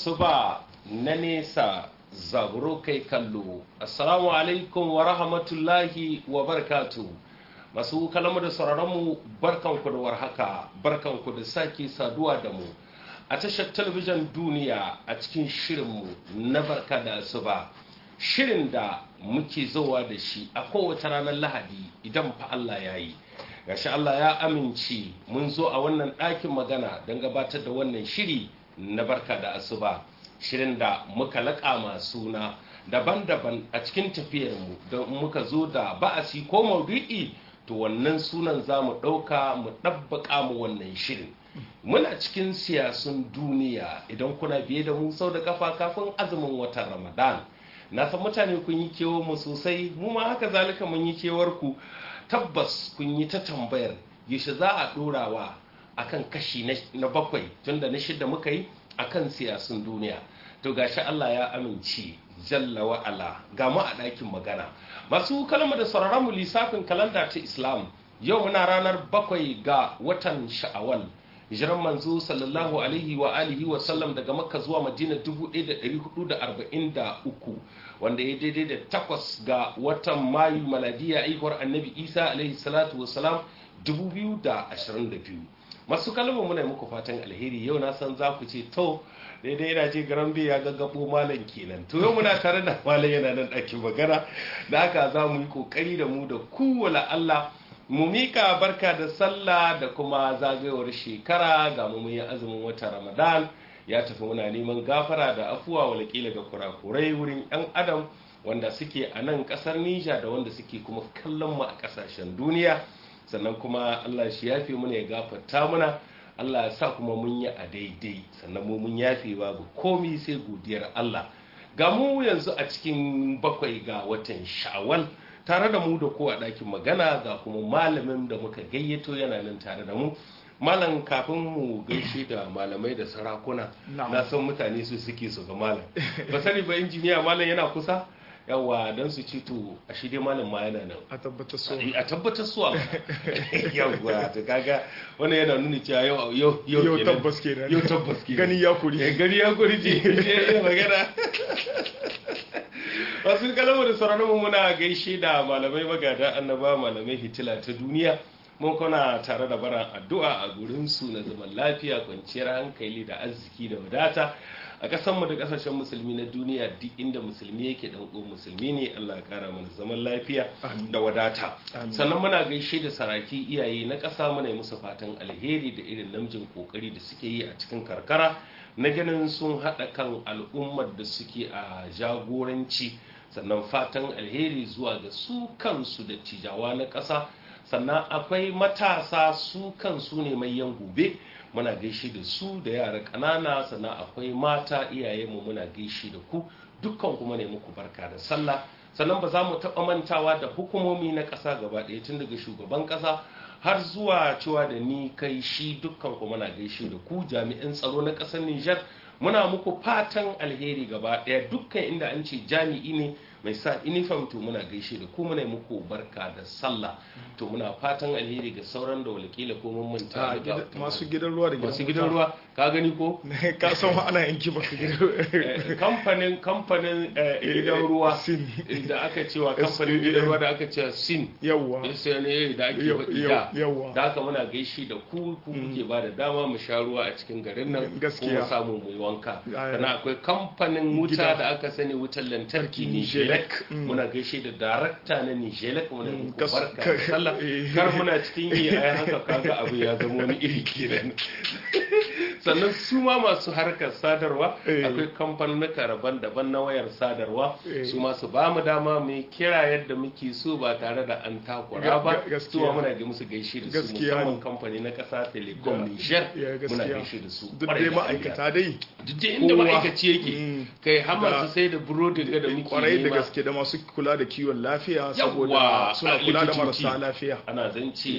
asuba na nesa zaburo kai kallo assalamu alaikum wa rahmatullahi wa barakatu masu kalamu da sauraronmu barkanku da warhaka barkanku da sake saduwa da mu a tashar talabijin duniya a cikin shirinmu na barka da asuba shirin da muke zowa da shi a kowace ranar lahadi idan fa Allah ya yi gashi Allah ya amince mun zo a wannan ɗakin magana don gabatar da wannan shiri na barka da asuba shirin da muka laƙa suna daban-daban a cikin tafiyarmu don muka zo da ba'asi ko maudu'i to wannan sunan za mu ɗauka mu ɗabbaƙa mu wannan shirin muna cikin siyasun duniya idan kuna biye da mu sau da kafa kafin azumin watan ramadan na san mutane kun yi kewar mu sosai mu ma haka zalika mun yi kewar ku tabbas kun yi ta tambayar yaushe za a ɗorawa akan kashi na bakwai tunda na shida muka yi akan siyasun duniya to gashi Allah ya amince jalla wa'ala ga mu a ɗakin magana masu kalma da sauraron mu lissafin kalanda ta islam yau muna ranar bakwai ga watan sha'awal hijiran manzo sallallahu alaihi wa alihi wa sallam daga makka zuwa madina 1443 wanda ya daidai da takwas ga watan mayu maladiya aihuwar annabi isa alaihi salatu wasalam 2022 masu kalmar muna muku fatan alheri yau na san za ku ce to daidai yana ce garan ya gaggabo malam kenan to yau muna tare da malam yana nan ɗakin magana da haka za mu yi kokari da mu da kowane Allah mu mika barka da sallah da kuma zagayowar shekara ga mu yi azumin wata ramadan ya tafi muna neman gafara da afuwa walakila ga kurakurai wurin yan adam wanda suke a nan kasar nija da wanda suke kuma kallon mu a kasashen duniya sannan kuma allah shi yafe muna ya gafarta muna allah ya sa kuma mun yi a daidai sannan mu mun yafe babu komi sai godiyar allah ga mu yanzu a cikin bakwai ga watan shawwal tare da mu da ko a ɗakin magana ga kuma malamin da muka gayyato yana nan tare da mu malam kafin mu gaishe da malamai da sarakuna na san mutane su suke su ga malam ba sani ba injiniya malam yana kusa yawa don su ci to a shi dai malam ma yana nan a tabbatar so a tabbatar so yawa to kaga wannan yana nuni cewa yau yau yau yau tabbas kenan yau tabbas kenan gani ya kuri gani ya kuri ce magana wasu kalamu da sauranmu muna gaishe da malamai magada annaba malamai hitila ta duniya mun kuna tare da baran addu'a a gurinsu na zaman lafiya kwanciyar hankali da arziki da wadata a ƙasanmu da ƙasashen musulmi na duniya duk inda musulmi yake dan uwan musulmi ne Allah ya kara mana zaman lafiya da wadata sannan muna gaishe da saraki iyaye na ƙasa muna yi musu fatan alheri da irin namijin kokari da suke yi a cikin karkara na ganin sun haɗa kan al'ummar da suke a jagoranci sannan fatan alheri zuwa ga su kansu da cijawa na ƙasa sannan akwai matasa su kansu ne mai yan gobe muna gaishe da su da yara ƙanana sannan akwai mata iyayenmu muna gaishe da ku dukkan kuma ne muku barka da sallah sannan ba za mu taɓa mantawa da hukumomi na ƙasa gaba ɗaya tun daga shugaban ƙasa har zuwa cewa da ni kai shi dukkan kuma na gaishe da ku jami'an tsaro na ƙasar Nijar muna muku fatan alheri gaba ɗaya dukkan inda an ce jami'i ne mai sa uniform to muna gaishe da ku muna muku barka da sallah to muna fatan alheri ga sauran da walƙila ko mun manta masu gidan ruwa da masu gidan ruwa ka gani ko ka san ana yanki baka gidan kamfanin kamfanin gidan ruwa sin da aka cewa kamfanin gidan ruwa da aka cewa sin yawa ne da ake faɗi da yawa da haka muna gaishe da ku ku kuke ba da dama mu sha ruwa a cikin garin nan gaskiya kuma samu mu yi wanka sannan akwai kamfanin wuta da aka sani wutar lantarki Nijelek muna gaishe da darakta na Nijelek muna muku barka da sallah kar muna cikin yi a haka kaga abu ya zama wani iri kenan sannan su ma masu harkar sadarwa akwai kamfanunuka rabon daban na wayar sadarwa su ma su ba mu dama mu kira yadda muke so ba tare da an takura ba su ma muna ga musu gaishe da su musamman kamfani na kasa telecom niger muna gaishe da su duk dai ma'aikata dai duk dai inda ma'aikaci yake kai har masu sai da burodi ga da muke kwarai da gaske da masu kula da kiwon lafiya saboda suna kula da marasa lafiya ana zance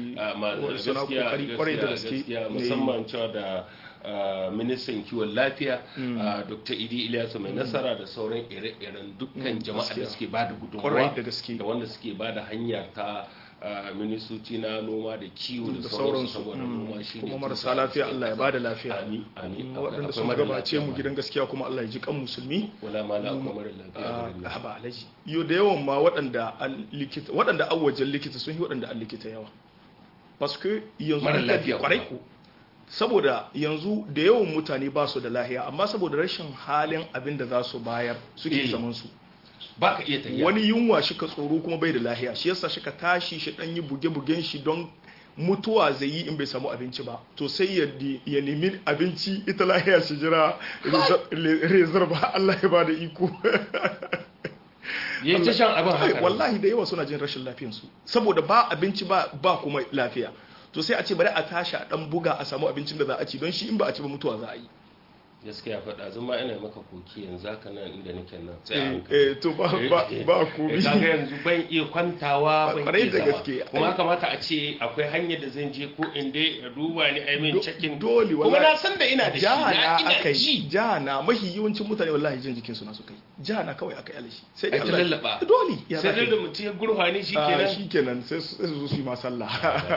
suna kokari kwarai da gaske musamman cewa da ministan kiwon lafiya dr idi ilyasu mai nasara da sauran ire-iren dukkan jama'a da suke ba da gudunmawa da gaske da wanda suke ba da hanya ta ah, ministoci na noma da kiwo da da sauransu sauransu saboda noma shi kuma ne marasa tuta lafiya a cikin Allah ya ƙasa. bada lafiya amin amin Mm, Akwai- waɗanda akwai sun mara gabace lafiya mu ma. gidan gaskiya kuma Allah ya ji kan musulmi wala ma la akwai mara lafiya a garin nan. haba alaji yau da yawan ma waɗanda an likita waɗanda an wajen likita sun yi waɗanda an likita yawa paske yanzu Mara an lafiya kwarai kuma. ko saboda yanzu da yawan mutane ba su da lahiya amma saboda rashin halin abin da za su bayar suke Eh. zaman su ba ka iya tafiya wani yunwa shi ka tsoro kuma bai da lahiya shi yasa shi ka tashi shi dan yi buge-bugen shi don mutuwa zai yi in bai samu abinci ba to sai ya di- ya nemi abinci ita lahiya shi jira rezar ba Allah ya bada iko ya ta shan abin haka wallahi da yawa suna jin rashin lafiyansu saboda ba abinci ba ba kuma lafiya to sai a ce bari a tashi a dan buga a samu abincin da za a ci don shi in ba a ci ba mutuwa za a yi gaskiya faɗa zama ina maka koki yanzu haka nan inda nake nan sai a eh hankali. eh, to ba ba ba komi kaga yanzu ban iya kwantawa ban Kwarai iya da zama gaske. kuma kamata a ce akwai hanyar da zan je ko in dai a duba ni ai min Do- cikin dole kuma wallahi. na san da ina da shi na jahana ina aka ji yi jahana mahi yawancin mutane wallahi jin jikinsu na su kai jahana kawai aka yi alashi sai Ai ta Allah- lallaba. dole ya sai za dai ka da yi. mutum ya gurfani shi Ah, kenan shi kenan sai su sai su zo su yi ma sallah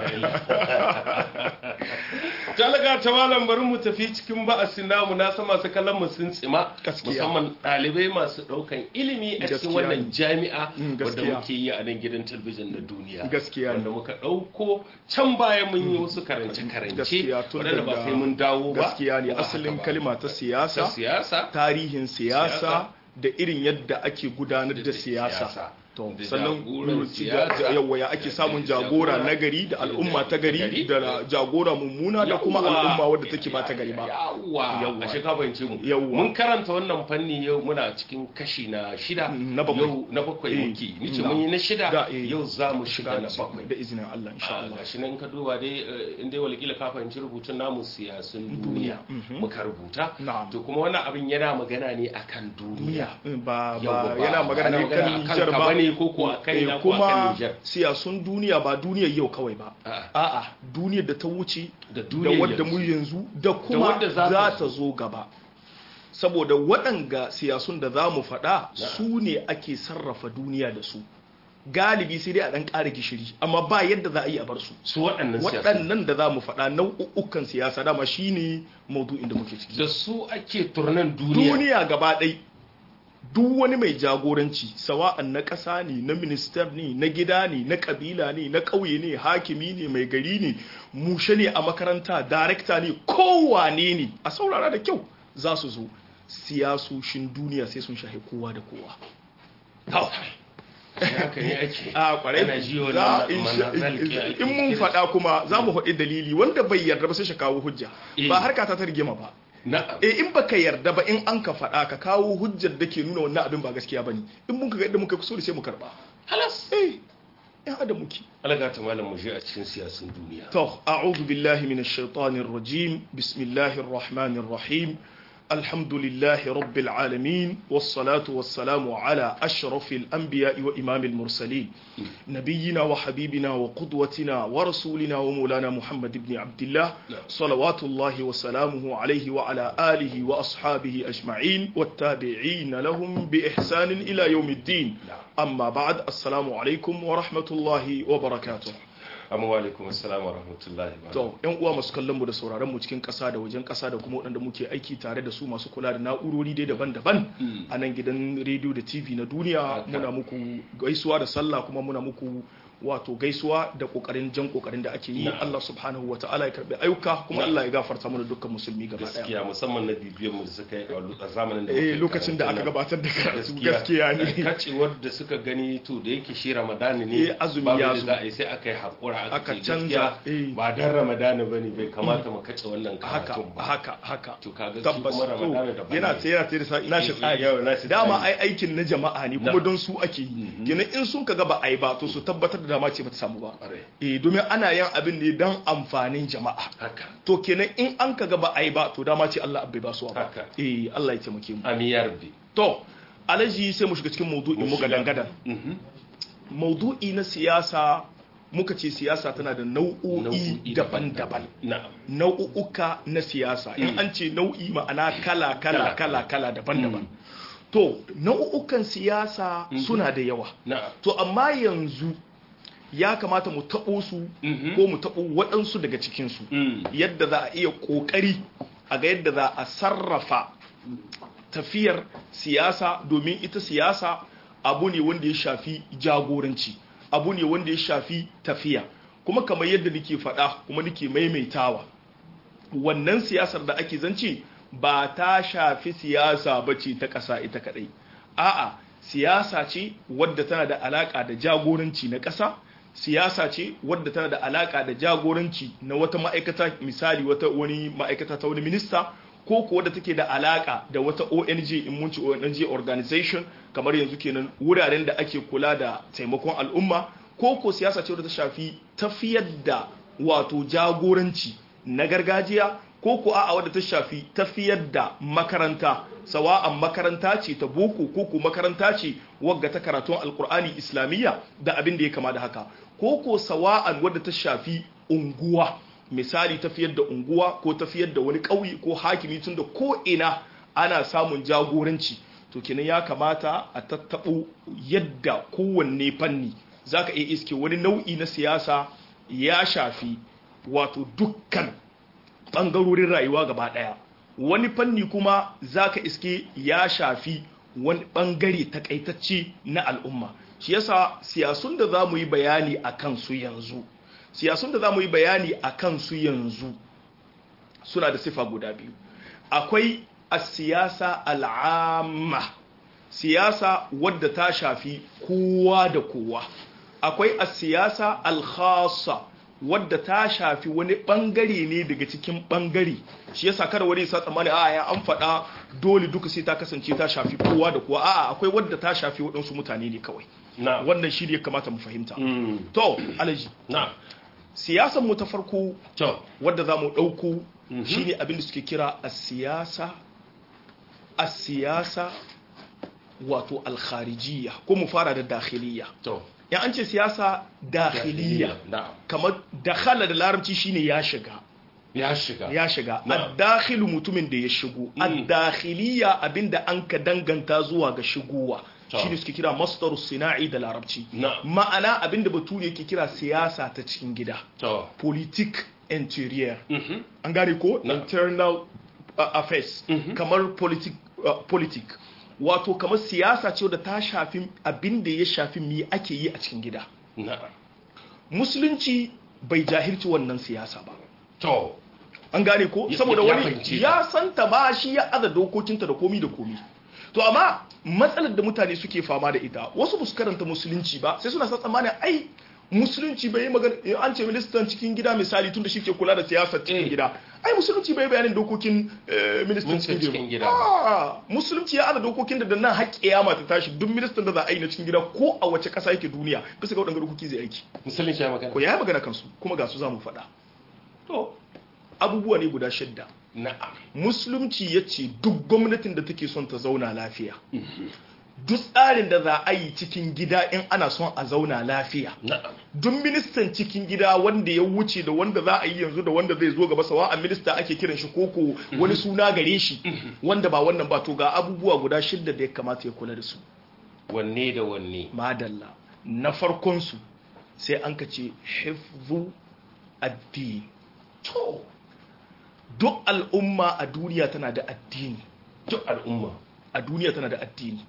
talaga ta malam bari mu tafi cikin ba'asin namu na san masu kallon mu sun tsima Gaskiya. musamman ɗalibai masu ɗaukan ilimi a cikin Gaskiya wannan ne. jami'a Mm, wanda gaskiya. muke yi a nan gidan talabijin na duniya Gaskiya ne. wanda muka ɗauko can baya mun yi wasu karance karance gaskiya tun waɗanda ba daga- sai mun dawo ba gaskiya ne ko ba asalin haka ba. kalima ta ta siyasa siyasa tarihin siyasa Siyasa. da irin yadda ake gudanar Da da siyasa siyasa. to Da sannan jagoran ci- siyasa. da- yawa ya ake Da- samun da jagora jagora. na gari da Da- al'umma ta gari gari. da jagora mummuna da kuma Yawwa. al'umma wadda take ba ta gari ba yawwa Yawwa. ashe ka fahimce mu Yawwa. mun karanta wannan fanni yau muna cikin kashi na shida Na bakwai. yau na bakwai Eh, muke nice na. mun yi na shida Da, eh. yau za mu shiga na bakwai da izinin Allah insha Ah, Allah gashi nan ka duba dai eh, in dai walƙila ka fahimci rubutun namu siyasun duniya mhm. muka rubuta Na'am. to kuma wannan abin yana magana ne akan duniya ba Yawwa, ba ba- yana ba magana ana ne magana kan akan Nijar ka ba bane ko ko akan Eh, ina ko akan kuma Nijar. siyasun duniya ba duniyar yau kawai ba A'a. a'a duniyar da ta wuce Da da duniyar wadda yanzu. mu yanzu da kuma wadda za ta za zo. ta zo gaba saboda waɗanga siyasun da za mu faɗa su ne ake sarrafa duniya da su galibi sai dai a ɗan ƙara gishiri amma ba yadda za a yi a bar su su waɗannan siyasun waɗannan da za mu faɗa nau'ukan siyasa dama shine maudu'in da muke ciki da su ake turnan duniya duniya gaba ɗai duk wani mai jagoranci sawa'an na ƙasa ne na minister ne na gida ne na ƙabila ne na ƙauye ne hakimi ne mai gari ne mushe ne a makaranta darekta ne kowane ne a saurara da kyau za su zo siyasoshin duniya sai sun shahi kowa da kowa haka ne ake a kwarai Ana ji wannan za in manazal ke- in mun faɗa kuma za mu faɗi dalili wanda bai yarda ba sai shi kawo hujja Eh. ba harka ta ta rigima ba na'am e in baka yarda ba in an ka faɗa ka kawo hujjar da ke nuna wannan abin ba gaskiya bane in mun ka ga yadda muka kuso da sai mu karba halas eh ya adam muke alaga ta malam mu je a cikin siyasun duniya to a'udhu billahi minash shaitanir rajim bismillahir rahmanir rahim alhamdulillahi rabbil alamin was salatu was salamu ala ashrafil anbiya'i wa imamil mursalin نبينا وحبيبنا وقدوتنا ورسولنا ومولانا محمد بن عبد الله صلوات الله وسلامه عليه وعلى آله وأصحابه أجمعين والتابعين لهم بإحسان إلى يوم الدين أما بعد السلام عليكم ورحمة الله وبركاته amma wa alaikum assalam wa rahmatullahi wa to yan uwa masu kallon mu da sauraron mu cikin ƙasa da wajen ƙasa da kuma waɗanda muke aiki tare da su masu kula da na'urori dai daban-daban a nan gidan rediyo da tv na duniya Haka. muna muku gaisuwa da sallah kuma muna muku wato gaisuwa da kokarin jan kokarin da ake yi Na'am. Allah subhanahu wataala ya karbi ayyuka kuma Na'am. Allah ya gafarta mana dukkan musulmi gaba daya gaskiya musamman na bibiyar mu da suka yi a lu- a zamanin da eh muke lokacin da aka karatu gabatar da nan. karatu gaskiya ne kacewar da suka gani to da yake shi ramadani ne Eh, azumi babu ya yadda zo. za a yi sai aka yi haƙura aka Aka ce canza, gaskiya eh. ba dan ramadani ba ne bai kamata mu kace wannan haka karatun ba haka haka to kaga shi tabbas kuma to ramadani da yana tsaye yana tsaye da sa- nashi tsari Yau, nashi dama tsari. ai aikin na jama'a ne kuma Na'am. don su ake yi kenan in sun kaga ba ai ba to su tabbatar da dama ce bata samu ba Ƙwarai. eh domin ana yin abin ne dan amfanin jama'a haka to kenan in an kaga ba ai ba to dama ce Allah bai ba su ba Haka. eh Allah ya taimake mu amin ya rabbi to alaji sai mu shiga cikin maudu'in mu gadan gadan Mhm. maudu'i na siyasa muka ce siyasa tana da nau'o'i Nau'o'i daban-daban na'am nau'uka na siyasa in an ce nau'i ma'ana kala kala Kala. kala kala daban-daban to nau'ukan siyasa suna da yawa na'am to amma yanzu ya kamata mu taɓo su ko mu taɓo waɗansu daga cikinsu yadda za a iya ƙoƙari a ga yadda za a sarrafa tafiyar siyasa domin ita siyasa abu ne wanda ya shafi jagoranci abu ne wanda ya shafi tafiya kuma kamar yadda nake faɗa kuma nake maimaitawa wannan siyasar da ake zance ba ta shafi siyasa ba ce ta ƙasa ita kaɗai a'a siyasa ce wadda tana da alaƙa da jagoranci na ƙasa siyasa ce wadda tana da alaƙa da jagoranci na wata ma'aikata misali wata wani ma'aikata ta wani minista ko ko wadda take da alaƙa da wata ONG in mun ci ONG organization kamar yanzu kenan wuraren da ake kula da taimakon al'umma ko ko siyasa ce wadda ta shafi tafiyar da wato jagoranci na gargajiya ko ko a'a wadda ta shafi tafiyar da makaranta sawa'an makaranta ce ta boko ko ko makaranta ce wagga ta karatun alkur'ani islamiyya da abin da ya kama da haka ko ko sawa'an wadda ta shafi unguwa misali tafiyar da unguwa ko tafiyar da wani ƙauye ko hakimi tun da ko ina ana samun jagoranci to kenan ya kamata a tattaɓo yadda kowanne fanni zaka iya iske wani nau'i na siyasa ya shafi wato dukkan ɓangarorin rayuwa gaba ɗaya wani fanni kuma zaka iske ya shafi wani ɓangare takaitacce na al'umma shi yasa siyasun da za mu yi bayani a kansu yanzu siyasun da za mu yi bayani a kansu yanzu suna da sifa guda biyu akwai a siyasa al'amma siyasa wadda ta shafi kowa da kowa akwai a siyasa al-khassa wadda ta shafi wani bangare ne daga cikin bangare shi yasa kada wani sa tsammani a ya an faɗa dole duka sai ta kasance ta shafi kowa da kowa a'a akwai wadda ta shafi waɗansu mutane ne kawai wannan shi ne ya kamata mu fahimta to alaji na siyasan mu ta farko to wadda za mu ɗauko shine abin da suke kira a siyasa a siyasa wato alkharijiyya ko mu fara da dakhiliya to ya an ce siyasa dakhiliya na'am kamar dakhala da larabci shine ya shiga ya shiga ya shiga Na'am. ad-dakhilu mutumin da ya shigo ad-dakhiliya abinda an ka danganta zuwa ga shigowa To. shine suke kira masdaru sina'i da larabci Na'am. ma'ana abinda bature yake kira siyasa ta cikin gida to politique intérieure mhm an gane ko Na'am. internal uh, affairs kamar politic uh, politic wato kamar siyasa ce da ta shafi abin da ya shafi me ake yi a cikin gida na'am musulunci bai jahilci wannan siyasa ba to an gane ko Ya- saboda ya wani fahimce ya santa ba shi ya aza dokokinta da komi da komi to amma matsalar da mutane suke fama da ita wasu ba su karanta musulunci ba sai suna sa tsammanin ai musulunci bai yi magana eh, an ce ministan cikin gida misali tun da shi ke kula da siyasar cikin Eh. gida ai musulunci bai yi bayanin dokokin eh, ministan Ministan cikin cikin gida gida Ah, musulunci ya aza dokokin da da nan har kiyama ta tashi duk ministan da za a yi na cikin gida ko a wace kasa yake duniya bisa ga waɗanda dokoki zai aiki musulunci ya magana ko ya yi magana kansu kuma ga su za mu faɗa to abubuwa ne guda shidda na'am musulunci ya ce duk gwamnatin da take son ta zauna lafiya duk tsarin da za a yi cikin gida in ana son a zauna lafiya na'am duk ministan cikin gida wanda ya wuce da wanda za a yi yanzu da wanda zai zo gaba sawa a minista ake kiran shi koko wani suna gare shi wanda ba wannan ba to ga abubuwa guda shidda da ya kamata ya kula da su wanne da wanne madalla na farkonsu sai an ka ce hifzu addini to duk al'umma a duniya tana da addini duk al'umma a duniya tana da addini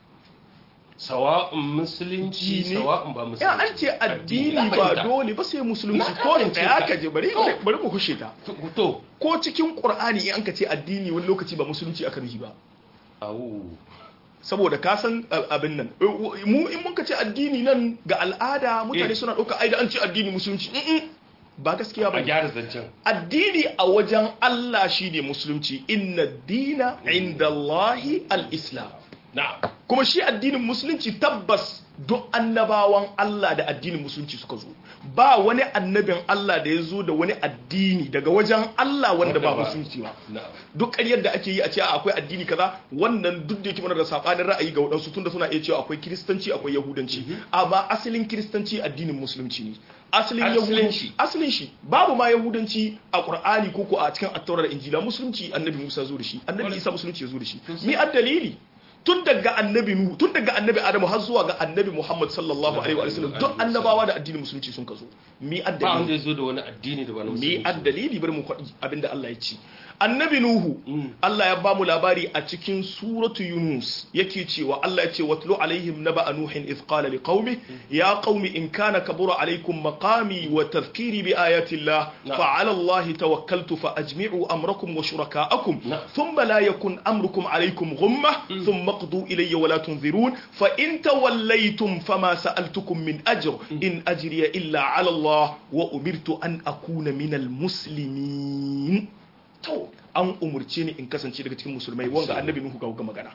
sawa'un musulunci Addini. sawa'un ba musulunci ya an ce addini Na ba fahimta. dole ba sai musulunci Na ko fahimce da ya ka. kaje bari To. bari mu kushe ta to ko cikin qur'ani in an ka ce addini wani lokaci ba musulunci aka nufi ba au saboda ka san a- abin nan Eh, mu in mun ka ce addini nan ga al'ada mutane Eh. suna ɗauka ai da an ce addini musulunci Mm-mm. ba gaskiya ba a gyara zancen addini a wajen Allah shine musulunci inna dina inda Allahi al-islam na'am kuma shi addinin musulunci tabbas duk annabawan Allah da addinin musulunci suka zo ba wani annabin Allah da ya zo da wani addini daga wajen Allah wanda ba Wanda ba- musulunci ba na'am duk ƙaryar da ake yi a ce a akwai addini kaza wannan duk da yake mana da sabanin ra'ayi ga waɗansu tunda suna iya cewa akwai kiristanci akwai yahudanci amma asalin kiristanci addinin musulunci ne asalin Asalin yahudanci shi. asalin shi babu ma yahudanci a qur'ani ko ko a cikin at da injila musulunci annabi Musa zo da shi annabi Isa musulunci ya zo da shi mi ad dalili tun daga annabi nuhu tun daga annabi adamu har zuwa ga annabi muhammad sallallahu alaihi wa sallam duk annabawa da addinin musulunci sun kazo mi ba addalili wanda ya zo da wani addini da ba na mi musulunci addalili bari mu faɗi abinda Allah ya ci annabi nuhu Allah ya bamu labari a cikin suratu yunus yake cewa Allah ya ce watlu alaihim naba nuhin idh qala liqaumi ya qaumi in kana kabura alaikum maqami wa tadhkiri bi ayati Allah Na'am. fa ala Allah tawakkaltu fa ajmi'u amrakum wa shuraka'akum Na'am. thumma la yakun amrukum alaikum ghumma thumma qdu ilayya wa la tunzirun fa in tawallaytum fama sa'altukum min ajr in ajriya illa ala Allah wa umirtu an akuna minal muslimin to an umurce ni in kasance daga cikin musulmai wanga annabi nuhu ga ga magana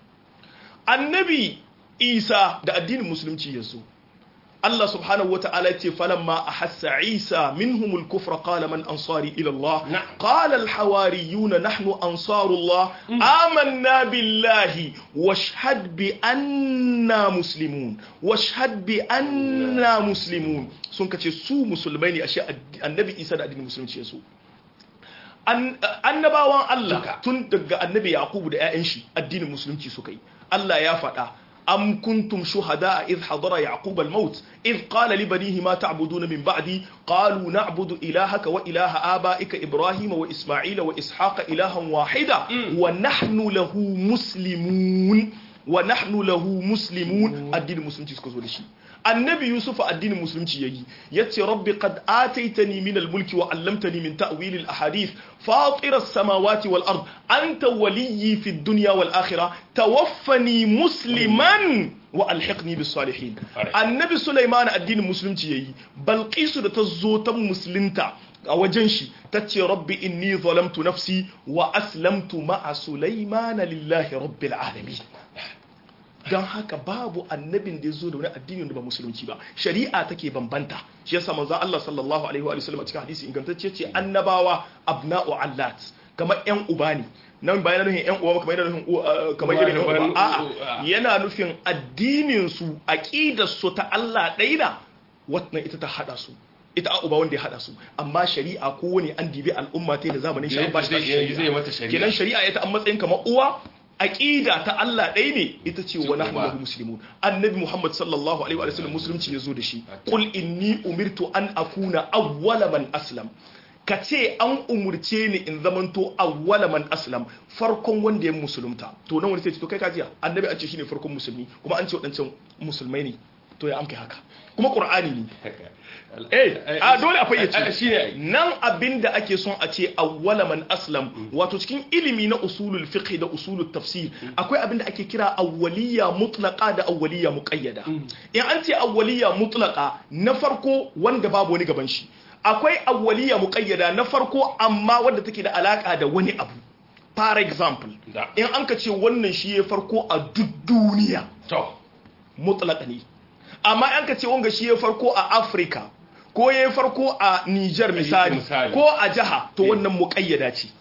annabi isa da addinin musulunci yazo Allah subhanahu wata'ala ce falamma ahassa Isa minhumul kufra qala man ansari ila Allah Na'am. qala al hawariyuna nahnu ansarullah amanna billahi washhad bi anna muslimun washhad bi anna muslimun sun kace su musulmai ne ashe annabi Isa da addinin musulunci yaso An- annabawan Allah Duka. tun daga annabi Yakubu da 'ya'yan shi addinin musulunci suka yi Allah ya faɗa am kuntum shuhada idh hadara yaqub al-maut idh qala li banihi ma ta'buduna min ba'di qalu na'budu ilahaka wa ilaha abaika ibrahima wa isma'ila wa ishaqa ilahan wahida wa nahnu lahu muslimun wa nahnu lahu muslimun addinin musulunci suka zo da shi annabi yusuf addinin musulunci yayi yace rabbi qad ataitani min al-mulki wa 'allamtani min ta'wil al-ahadith fatir as-samawati wal ard anta waliyyi fi ad-dunya wal akhirah tawaffani musliman wa alhiqni bis salihin Alright. annabi sulaiman addinin musulunci yayi balqisu da ta zo ta musulunta a wajen shi ta ce rabbi inni zalamtu nafsi wa aslamtu ma'a sulaimana lillahi rabbil alamin don haka babu annabin da ya zo da wani addini da ba musulunci ba shari'a take bambanta shi yasa manzo Allah sallallahu alaihi wa sallam a cikin hadisi ingantacce ce annabawa abna'u allat kamar yan uba ne nan ba yana nufin yan uwa ba kamar yana nufin uwa- kamar Uwa irin da yan uba- uba a'a uwa. yana nufin addinin su aqidar su ta Allah ɗaya na wannan ita ta hada su ita a uba wanda ya hada su amma shari'a ko wani an dibi al'umma ta da zamanin shi an ba shi Zai- tashi zai- shari'a. zai mata shari'a. kenan shari'a ita an matsayin kamar uwa aqida ta Allah ɗaya ne ita ce wa nahnu uba. lahu muslimun annabi muhammad sallallahu alaihi wa sallam musulunci ya zo da shi qul inni umirtu an akuna awwala man aslam ka ce an umurce ni in zamanto awwala man aslam farkon wanda ya musulunta to nan wani sai ce to kai kajiya annabi an ce shine farkon musulmi kuma an ce wadancan musulmai ne to ya amkai haka kuma qur'ani ne eh a dole a fayyace shi ne nan abinda ake son a ce awwala man aslam wato cikin ilimi na usulul fiqh da usulul tafsir akwai abinda ake kira awwaliya mutlaqa da awwaliya muqayyada in an ce awwaliya mutlaqa na farko wanda babu wani gaban shi akwai awwaliya muqayyada na farko amma wanda take da alaka da wani abu for example Da. in an ka ce wannan shi ya farko a duk duniya to mutlaka ne amma an ka ce wanga shi ya farko a Afrika ko ya farko a Niger misali misali. ko a jiha to wannan muƙayyada ce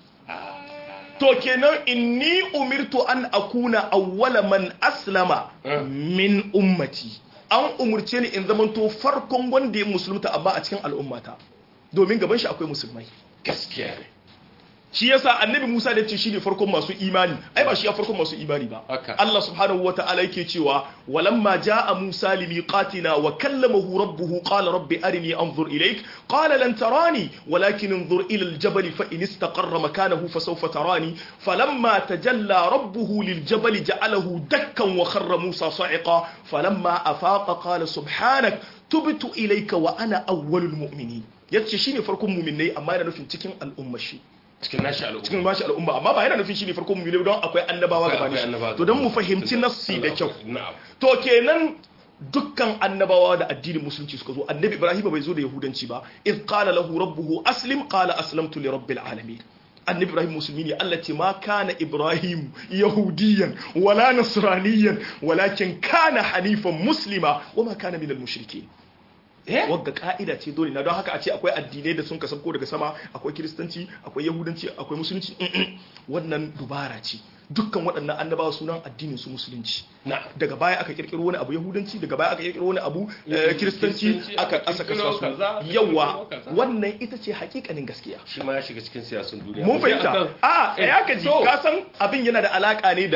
to kenan inni umirtu an akuna awwala man aslama Eh. min ummati an umurce ni in zamanto farkon wanda ya musulunta amma a cikin al'ummata domin gaban shi akwai musulmai gaskiya ne shi yasa annabi Musa da ce shi ne farkon masu imani ai ba shi ya farkon masu imani ba Haka. Allah subhanahu wa ta'ala yake cewa walamma jaa Musa limiqatina wa kallamahu rabbuhu qala rabbi arini anzur ilayk qala lan tarani walakin anzur ila aljabal fa in istaqarra makanahu fasawfa tarani falamma tajalla rabbuhu liljabal ja'alahu dakkan wa kharra Musa sa'iqa falamma afaqa qala subhanak tubtu ilayka wa ana awwalul mu'minin yace shine farkon mu'minai amma yana nufin cikin al'ummar shi cikin nashi al'umma cikin bashi al'umma amma ba yana nufin shi ne farkon mu don akwai annabawa Akwai- gabanin akwai annabawa shi to don mu gabanin fahimci shi. nassi da kyau na'am to kenan dukkan annabawa da addinin musulunci suka zo annabi ibrahim bai zo da yahudanci ba id qala lahu rabbuhu aslim qala aslamtu li rabbil alamin annabi ibrahim musulmi ne Allah ce ma kana ibrahim yahudiyan wala nasraniyan walakin kana hanifan muslima wama kana minal mushrikin eh wagga ka'ida ce dole na don haka a ce akwai addinai da sun kasabko daga sama akwai kiristanci akwai yahudanci akwai musulunci Mm-mm. wannan dubara ce dukkan waɗannan annabawa sunan addinin su musulunci na daga baya aka kirkiro wani abu yahudanci daga baya aka kirkiro wani abu eh, kiristanci Kiristanci, aka aka aka kirkiro kasa kaza, aka su kirkiro yawa kaza. wannan ita ce hakikanin gaskiya shi ma ya shiga cikin siyasun duniya mun Mu je fahimta akan- a Eh, ya ka ji to, ka san abin yana da alaka ne da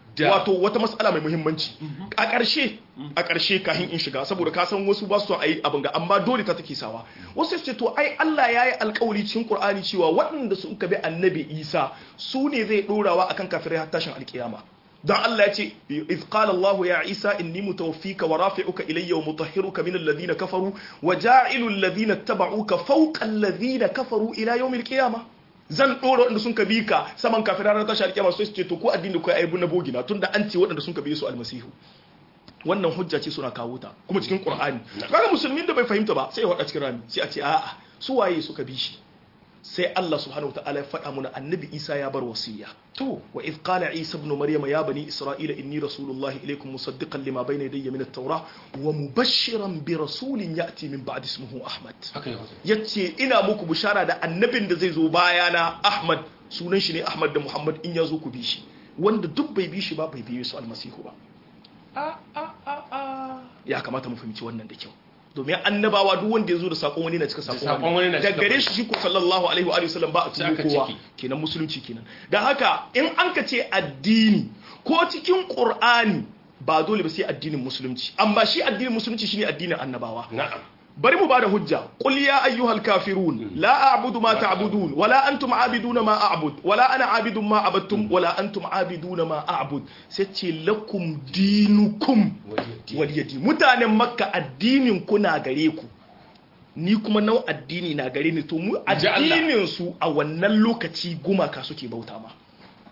Da- wato wata matsala mai muhimmanci a ƙarshe a ƙarshe kahin in shiga saboda ka san wasu ba su son ayi abin ga amma dole ta take sawa wasu su ce to ai Allah ya yi alƙawari cikin Qur'ani cewa waɗanda suka bi annabi Isa su ne zai ɗorawa akan kafirai har tashin alƙiyama dan Allah ya ce iz qala Allah ya Isa inni mutawaffika wa rafi'uka ilayya wa mutahhiruka min alladhina kafaru wa ja'ilu alladhina ittaba'uka fawqa alladhina kafaru ila yawmil qiyamah zan ɗora waɗanda sun ka bi ka saman kafin ranar tashi alƙiyama sai su ce to ko addini da kai aibu na bogina tunda an ce waɗanda sun ka bi su almasihu wannan hujja ce suna kawo ta kuma cikin qur'ani kaga musulmin da bai fahimta ba sai ya wada cikin rami sai a ce a'a su waye suka bi shi sai Allah subhanahu wataala ya faɗa mana annabi Isa ya bar wasiya to wa idh qala Isa ibn Maryam ya bani Isra'ila inni rasulullahi ilaykum musaddiqan lima bayna yadayya min at-taurah wa mubashshiran bi rasulin ya'ti min ba'di ismihi Ahmad haka yau yace ina muku bishara da annabin da zai zo bayana Ahmad sunan shi ne Ahmad da Muhammad in ya zo ku bi shi wanda duk bai bi shi ba bai bi su almasihu ba a a a a ya kamata mu fahimci wannan da kyau domin annabawa duk wanda ya zo da sakon wani na cika Da sakon sakon wani na da cika gare shi shi ko sallallahu alaihi wa alihi wasallam ba a Sai tuno aka kowa ciki. kenan musulunci kenan da haka in an ka ce addini ko cikin qur'ani ba dole ba sai addinin musulunci amma shi addinin musulunci shine addinin annabawa na'am bari mu bada hujja qul ya ayyuhal kafirun la a'budu ma ta'budun wala antum a'biduna ma a'bud wala ana a'bidun ma abattum wala antum a'biduna ma a'bud sai ce lakum dinukum waliyadi mutanen makka addinin ku na gare ku ni kuma nau addini na gare ni to mu Ji Allah. addinin su a wannan lokaci gumaka suke bauta ma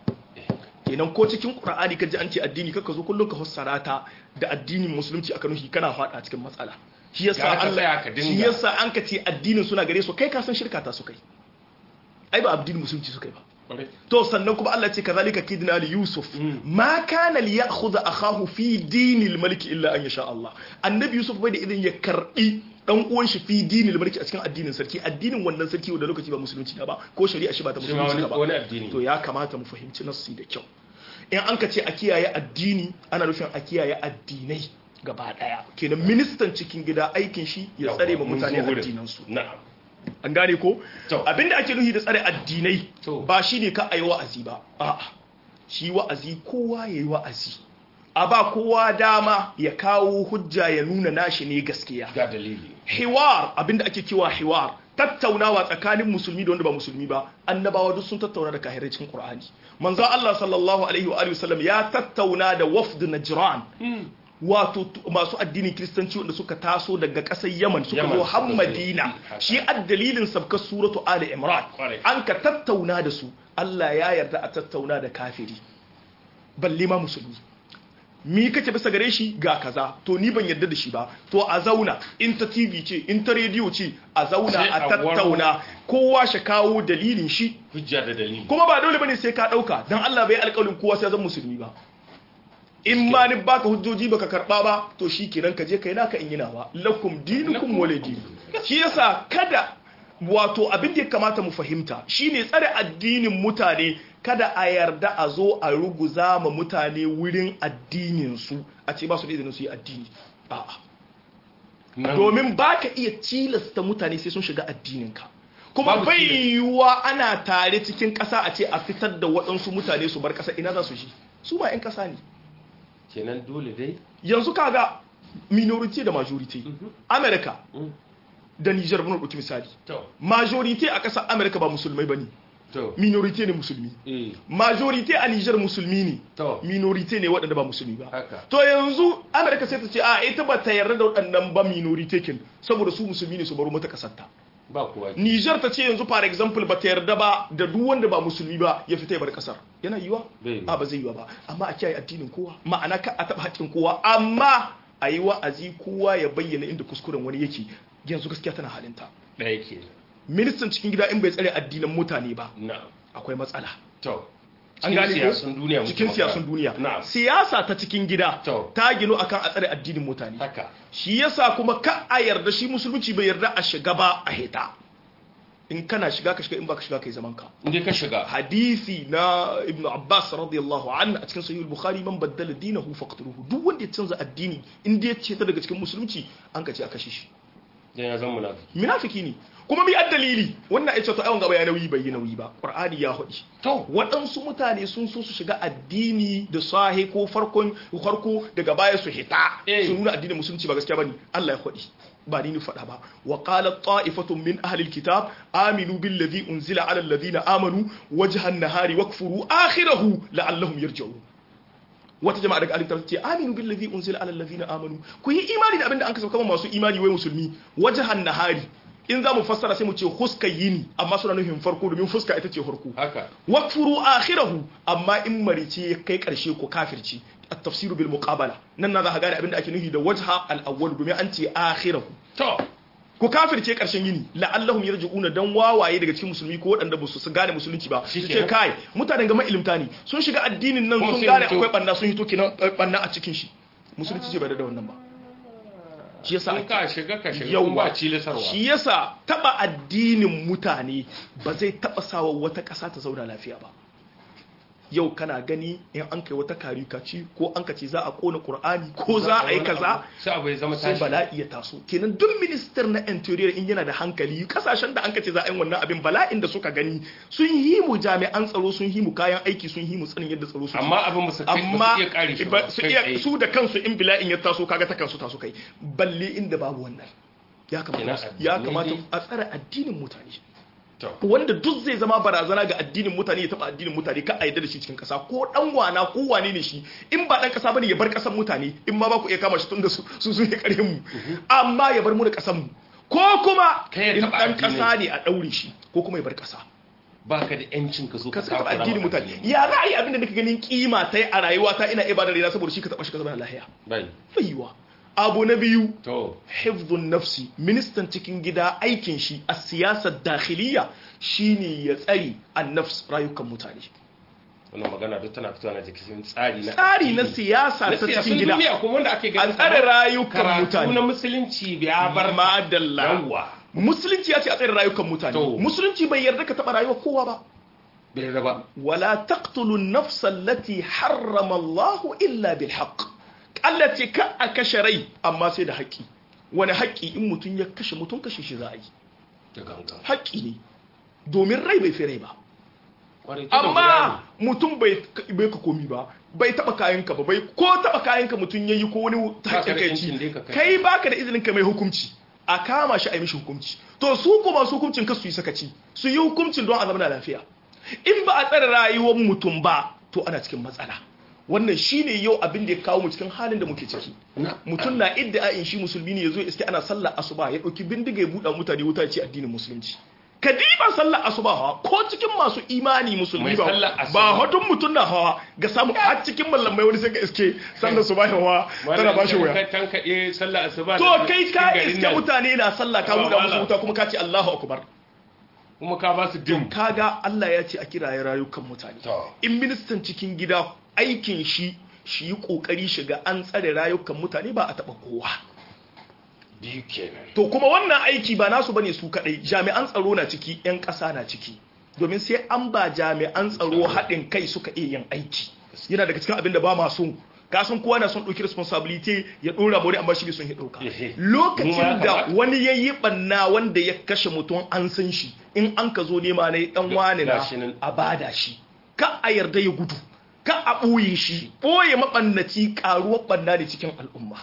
kenan ko cikin qur'ani ka ji an ce addini kaka zo kullum ka fassara ta da addinin musulunci aka nufi kana fada cikin matsala shi yasa Gara ka Allah tsaya ka dinga. shi yasa an ka ce addinin suna gare su kai ka san shirka ta su kai ai ba addinin musulunci su kai ba Ƙwarai. to sannan kuma Allah ce kazalika kidna li yusuf ma kana li ya'khudha akahu fi dinil malik illa an yasha Allah annabi yusuf bai da idan ya karbi dan uwan shi fi dinil malik a cikin addinin sarki addinin wannan sarki wanda lokaci ba musulunci na ba ko shari'a shi ba ta Shi ma musulunci wani na ba wani addini to ya kamata mu fahimci nassi da kyau in an ka ce a kiyaye addini ana nufin a kiyaye addinai gaba daya kenan ministan cikin gida aikin shi ya tsare ma Mun zo mutane wurin. addinansu na'am an gane ko To. abinda ake nufi da tsare addinai To. ba shine ka ayi wa'azi ba a'a shi wa'azi kowa yayi wa'azi a ba kowa dama ya kawo hujja ya nuna nashi ne gaskiya ga dalili hiwar abinda ake cewa hiwar tattaunawa tsakanin musulmi da wanda ba musulmi ba annabawa duk sun tattauna da kahirai cikin qur'ani manzo Allah sallallahu alaihi wa alihi wasallam ya tattauna da wafd najran wato t- masu addinin kiristanci wanda suka taso daga ƙasar yaman suka Yaman zo suka har zo. madina Haka. shi addalilin sabkar suratu ali imran Kwarai. an ka tattauna da su Allah ya yarda a tattauna da kafiri balle ma musulmi mi kake bisa gare shi ga kaza to ni ban yarda da shi ba to a zauna in ta tv ce in ta rediyo ce a zauna Sai a a tattauna kowa shi kawo dalilin shi hujja da dalili kuma ba dole bane sai ka dauka dan Allah bai alƙawarin kowa sai zan musulmi ba in ma ni baka hujjoji baka karba ba to shikenan ka je kai naka in yi nawa lakum dinukum waladi shi yasa kada wato abin da ya kamata mu fahimta shine tsare addinin mutane kada a yarda a zo a ruguza ma mutane wurin addinin su a ce ba su da izinin su yi addini a'a Nan- domin ba ka iya tilasta mutane sai sun shiga addininka kuma Babu bai tilas. yiwuwa ana tare cikin ƙasa a ce a fitar da waɗansu mutane su bar ƙasa ina za su shi su ma 'yan ƙasa ne kenan dole dai yanzu kaga minority da majority america Mm. da niger muna ɗauki misali to majority a ƙasar america ba musulmai ba ne to minority ne musulmi eh majority a niger musulmi ne to minority ne waɗanda ba musulmi ba haka to yanzu america sai ta ce a ita ba ta yarda da waɗannan ba minority kin saboda su musulmi ne su baro mata ƙasarta ba kowa ke. Niger ta ce yanzu for example ba ta yarda ba da duk wanda ba musulmi ba ya fita ya bar kasar yana yiwa Bai yiwa. a ba zai yiwa ba amma a kiyaye addinin kowa ma'ana ka a taba haƙƙin kowa amma a yi wa'azi kowa ya bayyana inda kuskuren wani yake yanzu gaskiya tana halinta ɗaya ke ministan cikin gida in bai tsare addinin mutane ba na akwai matsala to an cikin gane ko siyasun duniya muke cikin magana. siyasun duniya na'am siyasa ta cikin gida To. ta gino akan a tsare addinin mutane haka shi yasa kuma ka a yarda shi musulunci bai yarda a shiga ba a heta in kana shiga ka shiga in baka shiga kai zaman ka inda ka shiga hadisi na ibn abbas radiyallahu anhu a cikin sahih al-bukhari man baddala dinahu faqtuluhu duk wanda ya canza addini in dai ya ce ta daga cikin musulunci an ka ce a kashe shi dan ya zama munafiki munafiki ne kuma mi ad dalili wannan ai ce to ayon gaba ya nauyi bai yi nauyi ba qur'ani ya hudi to waɗansu mutane sun so su shiga addini da sahi ko farkon farko daga baya su hita Eh. su nuna addinin musulunci ba gaskiya bane Allah ya hudi ba ni ni faɗa ba wa qala ta'ifatun min ahli alkitab aminu billadhi unzila ala alladhina amanu wajha an-nahari wakfuru akhirahu la'allahum yarji'un wata jama'a daga alintar ce aminu billazi unzila ala allazina amanu ku yi imani da abinda an kasa kama masu imani wai musulmi wajhan nahari in za mu fassara sai mu ce huska yini amma suna nufin farko domin fuska ita ce farko haka wakfuru akhirahu amma in marice ya kai karshe ko kafirci at-tafsiru bil muqabala nan na za ka gane abinda ake nufi da wajha al-awwal domin an ce akhirahu to ku kafirce karshen yini la'allahum yarji'una dan wawaye daga cikin musulmi ko waɗanda ba su gane musulunci ba su ce Shikenan. kai mutanen gama ilimta ne sun shiga addinin nan Kuma sun sai gane mutu- akwai banna sun hito kinan banna a cikin shi musulunci ce bai da wannan ba shi yasa in ake ka shiga ka shiga kuma yawa ba cilisarwa shi yasa taba addinin mutane ba zai taba sawa wata ƙasa ta zauna lafiya ba yau kana gani in an kai wata karikaci ko an ka ce za a kona qur'ani ko za a yi kaza sai abu ya zama sai tashi bala'i ya taso kenan duk minister na interior in yana da hankali kasashen da an ka ce za a yi wannan abin bala'in da suka gani sun yi mu jami'an tsaro sun yi mu kayan aiki sun yi mu tsanin yadda tsaro su amma abin ba su kai ba amma su iya kare shi ba ba su kai iya tsaye. su da kansu in bila'in ya taso kaga ta kansu taso kai balle inda babu wannan ya kamata Kenan ya addini kamata dai- a tsare addinin mutane to wanda duk zai zama barazana ga addinin mutane ya taba addinin mutane ka aida da shi cikin kasa ko dan wana ko wane ne shi in ba dan kasa bane ya bar kasan mutane in ma ba ku iya kama shi tunda su su sun yi kare mu amma ya bar mu da kasan mu ko kuma Kai ya in taba dan addinin. kasa ne a daure shi ko kuma ya bar kasa ba ka da yancin ka zo ka ka saka takura addinin ma mutane addini. ya za a yi abin da nake ganin kima ta a rayuwa ta ina ibadar rina saboda shi ka taba shi ka zama lahiya bai baiwa abu na biyu to hifdhun nafsi ministan cikin gida aikin shi a siyasar dakhiliya shine ya tsari an nafs rayukan mutane wannan magana duk tana fitowa na cikin tsari na tsari na addini. siyasa na ta siyasun cikin gida duniya kuma wanda ake a ganin tsare kamar rayukan karatu mutane na musulunci ya bar madalla yawa musulunci ya ce a tsare rayukan mutane To. musulunci bai yarda ka taba rayuwar kowa ba bai raba ولا تقتلوا النفس التي حرم الله إلا بالحق Allah ce ka a kashe rai amma sai da haƙƙi wani haƙƙi in mutum ya kashe mutum kashe shi za a yi da gangan haƙƙi ne domin rai bai fi rai ba Kwarai, tunda guda amma mutum bai bai ka komi ba bai taba kayanka ba bai ko taba kayanka mutum yayi ko wani Baka da haƙƙin kai yancin dai ka ci kai. kai baka da izinin ka mai hukunci a kama shi a yi mishi hukunci to su kuma su hukuncin ka su yi sakaci su yi hukuncin don a zama na lafiya in ba a tsare rayuwar mutum ba to ana cikin matsala wannan shine yau abin da ya kawo mu cikin halin da muke ciki Na- mutum na idda in shi musulmi ne yazo iske ana sallar asuba ya dauki bindiga ya buɗa mutane wuta ya ce addinin musulunci ka diba sallar asuba hawa ko cikin masu imani musulmi Mai ba sallar asuba. ba hodun mutum na hawa ga samu har cikin mallamai wani sai ka iske sallar suba hawa tana ba shi Malam, wuya ka tankaɗe sallah asuba to da- kai cikin ka garin iske nan. mutane na sallah ka Ba, buɗa musu malam. wuta kuma ka ce Allahu akbar kuma ka ba su dim kaga Allah ya ce a kiraye rayukan mutane To. in ministan cikin gida aikin shi shi yi kokari shiga an tsare rayukan mutane ba a taba kowa biyu kenan to kuma wannan aiki ba nasu bane su kadai jami'an tsaro na ciki yan ƙasa na ciki domin sai an ba jami'an tsaro haɗin kai suka iya yin aiki yana daga cikin abin da ba ma so ka san kowa na son ɗauki responsibility ya ɗora mori amma shi bai son ya ɗauka Ehe. lokacin Mu ma ya da kamata. wani ya yi ɓanna wanda ya kashe mutum an san shi in an ka zo nema na ɗan wani na Gashi nan. a bada shi ka a yarda ya gudu ka a ɓoye shi ɓoye maɓannaci ƙaruwar ɓanna ne cikin al'umma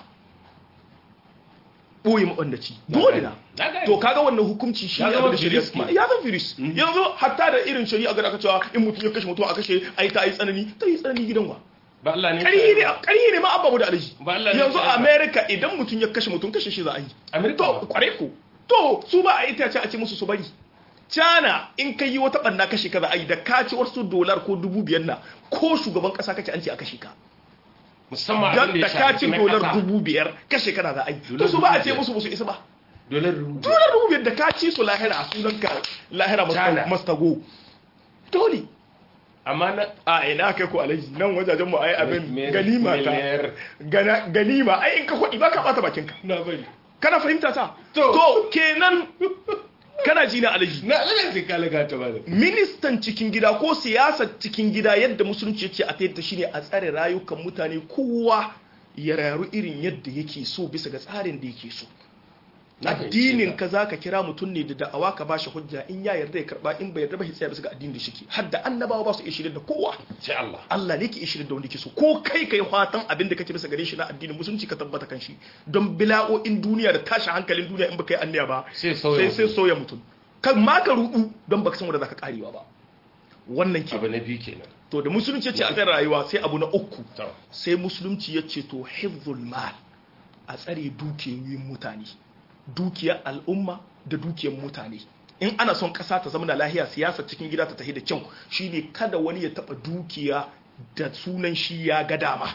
ɓoye maɓannaci dole na Na gane. to kaga wannan hukunci shi Ya ne zama abin da shari'a virus kuma- ke. ya zama virus yanzu hatta da irin shari'a ga aka cewa in mutum ya kashe mutum a kashe ai ta yi tsanani ta yi tsanani gidan wa ba Allah ne ƙarhi ne ƙarhi ne ma abba mu da alaji Ba Allah ne yanzu ya a tsaya. America idan mutum ya kashe mutum kashe shi za a yi America to kware ko to su ba a yi ta ce a ce musu su bari China in ka yi wata ɓanna kashe ka za a yi da ka ci wasu dolar ko dubu biyar na ko shugaban ƙasa kake an ce a kashe ka musamman dan abin da da ya ka shafi ci na dolar ƙasa. dubu biyar kashe kana za a yi to Dolar su ba a dubu ce biyar. musu musu isa ba dolar rubu dolar dubu biyar da ka ci su lahira a sunan ka lahira China. mastago dole amma na a ina kai ko alaji nan wajajen mu ai abin Me- ganima ta miliyar. gana ganima ai in ka kwadi ba ka bata bakin ka na bari kana fahimta ta To. to kenan kana ji na alaji na Allah sai ka laga ta bada ministan cikin gida ko siyasar cikin gida yadda musulunci yake a tayyata shine a tsare rayukan mutane kowa ya rayu irin yadda yake so bisa ga tsarin da yake so addinin ka zaka kira mutum ne da da'awa ka bashi hujja in ya yarda ya karba in bai yarda ba sai bisa ga addinin da shike har da annabawa ba su iya shirin da kowa sai Allah Allah ne ke iya shirin da wanda ke so ko kai kai fatan abin da kake bisa gare shi na addinin musulunci ka tabbata kan shi don bila'o'in duniya da tashin hankalin duniya in baka yi anniya ba Sai sauya sai sai sauya mutum kan ma ka rudu don baka san wanda zaka karewa ba wannan ke abu na biyu kenan to da musulunci ya ce a tsare rayuwa sai abu na uku to sai musulunci ya ce to hifzul mal a tsare dukiyoyin mutane dukiyar al'umma da dukiyar mutane in ana son ƙasa ta zama da lahiya siyasa cikin gida ta tafi da kyau shine kada wani ya taɓa dukiya da sunan shi ya ga dama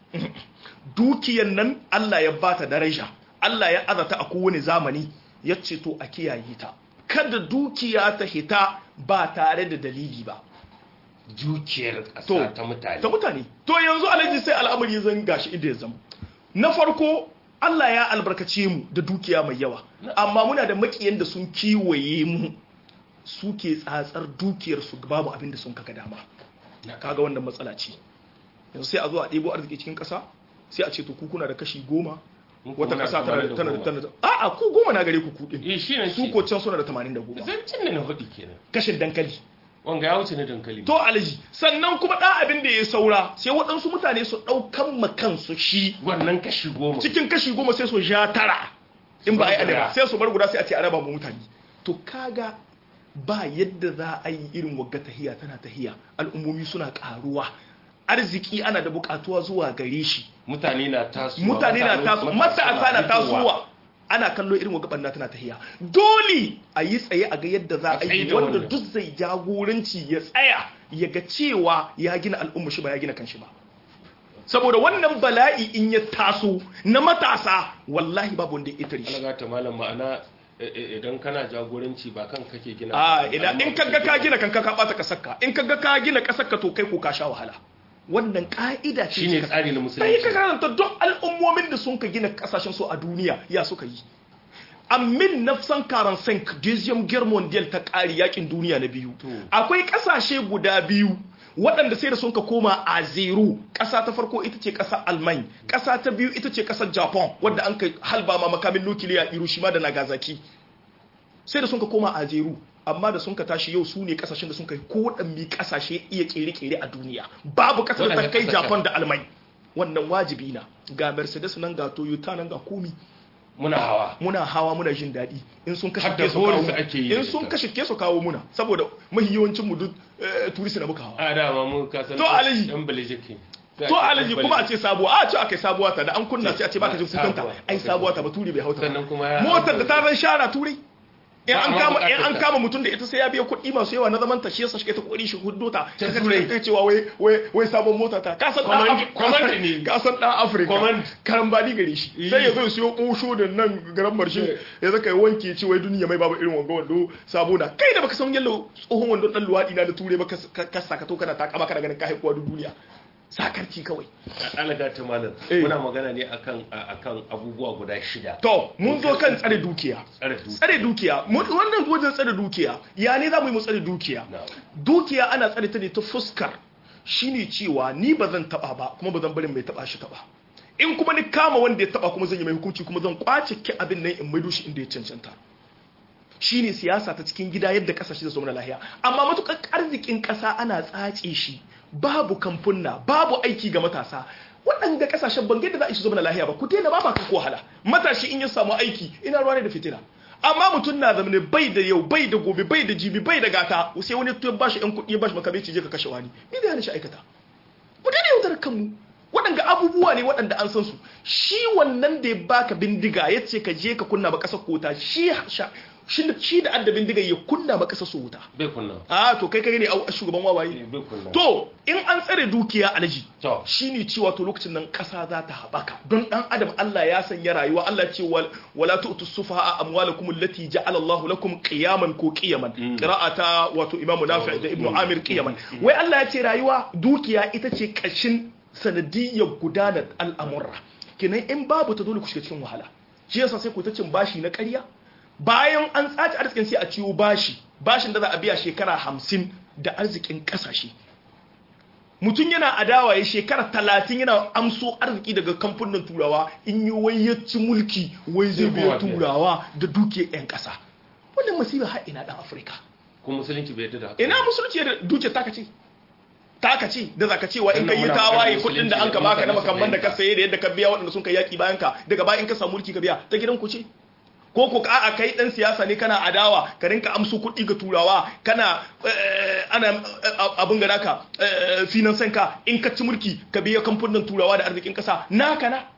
dukiyar nan Allah ya bata daraja Allah ya azata a kowane zamani ya ce to a kiyaye ta kada dukiya ta hita ba tare da dalili ba dukiyar To, ƙasa ta mutane ta mutane to yanzu alhaji sai al'amari zan gashi inda ya zama na farko Allah ya albarkace mu da dukiya mai yawa amma muna da makiyan da sun kiwaye mu suke tsatsar dukiyar su babu abin da sun kaga dama kaga wannan matsala ce yanzu sai a zo a ɗebo arziki cikin ƙasa sai a ce to ku kuna da kashi goma Mu kuma wata muna ƙasa tana da tana da goma. tana da a'a ku goma na gare ku kuɗin eh shi ne su ko can suna da 80 zancin ne na faɗi kenan kashin dankali wanga ya wuce na dankali to alaji sannan kuma ɗan abin da ya saura sai waɗansu mutane su ɗaukan ma kansu shi wannan kashi goma cikin kashi goma sai su ja tara in ba a yi Su bar adaba guda. sai su bar guda sai a ce a raba mu mutane to kaga ba yadda za a yi irin wagga tahiya tana tahiya al'ummomi suna karuwa arziki ana da bukatuwa zuwa gare shi mutane na tasowa mutane na taso matasa na fitowa. tasowa ana kallo irin wagga banna tana tahiya dole a yi tsaye a ga yadda za a A tsaye yi da wanda wannan. duk zai jagoranci ya tsaya ya ga cewa ya gina al'umma shi ba ya gina kanshi ba saboda wannan bala'i in ya taso na matasa wallahi babu wanda ya itare shi alaga ta malam ma'ana eh, eh, idan kana jagoranci ba kan kake gina a idan in kaga ka gina kanka ka bata kasarka in kaga ka gina kasarka to kai ko ka sha wahala wannan ka'ida ce shine ce ka- tsari na sai ka musulunci karanta duk al'ummomin da sun ka gina kasashen su a duniya ya suka yi amin nafsan karan sank deuxième guerre mondiale ta ƙari yakin duniya na biyu To. akwai ƙasashe guda biyu waɗanda sai da sun ka koma a zero ƙasa ta farko ita ce ƙasar alman ƙasa ta biyu ita ce ƙasar japan wadda an ka halba ma makamin nukiliya hiroshima da nagasaki sai da sun ka koma a zero amma da sun ka tashi yau su ne kasashen da sun kai ko waɗanne kasashe iya kere-kere a duniya babu kasar da ta Waɗanne kai kasashen? japan da alman wannan wajibi na ga mercedes nan ga toyota nan ga komi muna hawa muna hawa muna jin daɗi in sun kashe Har da ke su kawo bonus mu- ake yi in da sun ita. kashe ke su kawo muna saboda mahiyawancin mu duk eh, turist na muka hawa a dama mu ka san To, Alhaji. dan balejiki to alaji kuma a ce sabuwa a ce akai sabuwa ta da an kunna sai a ce baka jin kukanta Sabuwa. ai sabuwa ta ba turi bai hauta ba. sannan kuma ya motar da ta ran shara turai in Ba an a ma kama in bukatar an ta. kama mutum da ita sai ya biya kuɗi masu yawa na zaman ta shi yasa shi ta kokari shi huddo ta Ta Ka- turai. ka cewa wai wai wai sabon mota ta ka san dan Command- Af- command ne. ka san dan Africa Command. karambani gare shi Eh. sai ya zo ya siyo kusho da nan garan marshe Eh. ya zaka ya wanke ya ce wai duniya mai babu irin wanga wando sabo na kai da baka san yallo tsohon wando dan luwadi na da ture ba ka ka saka to kana takama kana ganin ka haikuwa duk duniya sakarci kawai alaga ta malam Eh. muna magana ne akan a- akan abubuwa guda shida to mun zo kan tsare dukiya tsare dukiya tsare dukiya mu- wannan wajen tsare dukiya ya ne za mu yi mu tsare dukiya Na'am. dukiya ana tsare ta ne ta fuskar shine cewa ni ba zan taba ba kuma ba zan bari mai taba shi taba in kuma ni kama wanda ya taba kuma zan yi mai hukunci kuma zan kwace ki abin nan in maido shi inda ya cancanta shine siyasa ta cikin gida yadda kasashe da su na lahiya amma matukar arzikin kasa ana tsace shi babu kamfunna babu aiki ga matasa waɗanda kasashen ban da za a yi su zama na lahiya ba ku daina ba ba ku wahala matashi in ya samu aiki ina ruwa ne da fitina amma mutum na zama bai da yau bai da gobe bai da jibi bai da gata sai wani ya bashi yan kuɗi ya bashi makamai ce je ka kashe wani ni da yana shi aikata mu daina yaudar kanmu waɗanda abubuwa ne waɗanda an san su shi wannan da ya baka bindiga ya ce ka je ka kunna ba ƙasar kota shi sha- shi shi da adda bindiga ya kunna ba ƙasar su wuta bai kunna a to kai kai ne a shugaban wawaye Eh, bai kunna to in an tsare dukiya alaji to shine cewa to lokacin nan ƙasa za ta haɓaka don ɗan adam Allah ya sanya rayuwa Allah ce wal- wala tu'tu sufaha amwalakum allati ja'ala Allahu lakum qiyaman ko qiyaman qira'ata wato Imam Nafi' da Ibn Amir qiyaman wai Allah ya ce rayuwa dukiya ita ce kashin sanadiyyar gudanar al'amurra kenan in babu ta dole ku shiga cikin wahala shi yasa sai ku ta cin bashi na ƙarya bayan an tsaci arzikin sai a ciwo bashi bashin da za a biya shekara hamsin da arzikin ƙasashe mutum yana adawa ya shekara talatin yana amso arziki daga kamfanin turawa in yi wai ya ci mulki wai zai Sai biya kuma biya. turawa da duke 'yan ƙasa wannan masifa har ina dan afirka kuma musulunci bai yarda da haka ina musulunci da duke taka ce taka ce da zaka cewa in Wannan kai yi muna tawaye maganar kudin da an ka musulunci baka da na makamman da ka musulunci. saye da yadda ka biya waɗanda sun kai yaki bayan ka daga bayan ka samu mulki ka biya ta gidan ku ce ko ko a'a kai dan siyasa ne kana adawa ka rinka amsu kuɗi ga turawa kana eh, ana eh, abin ga naka eh, finansan ka in ka ci mulki ka biya kamfanin turawa da arzikin kasa naka na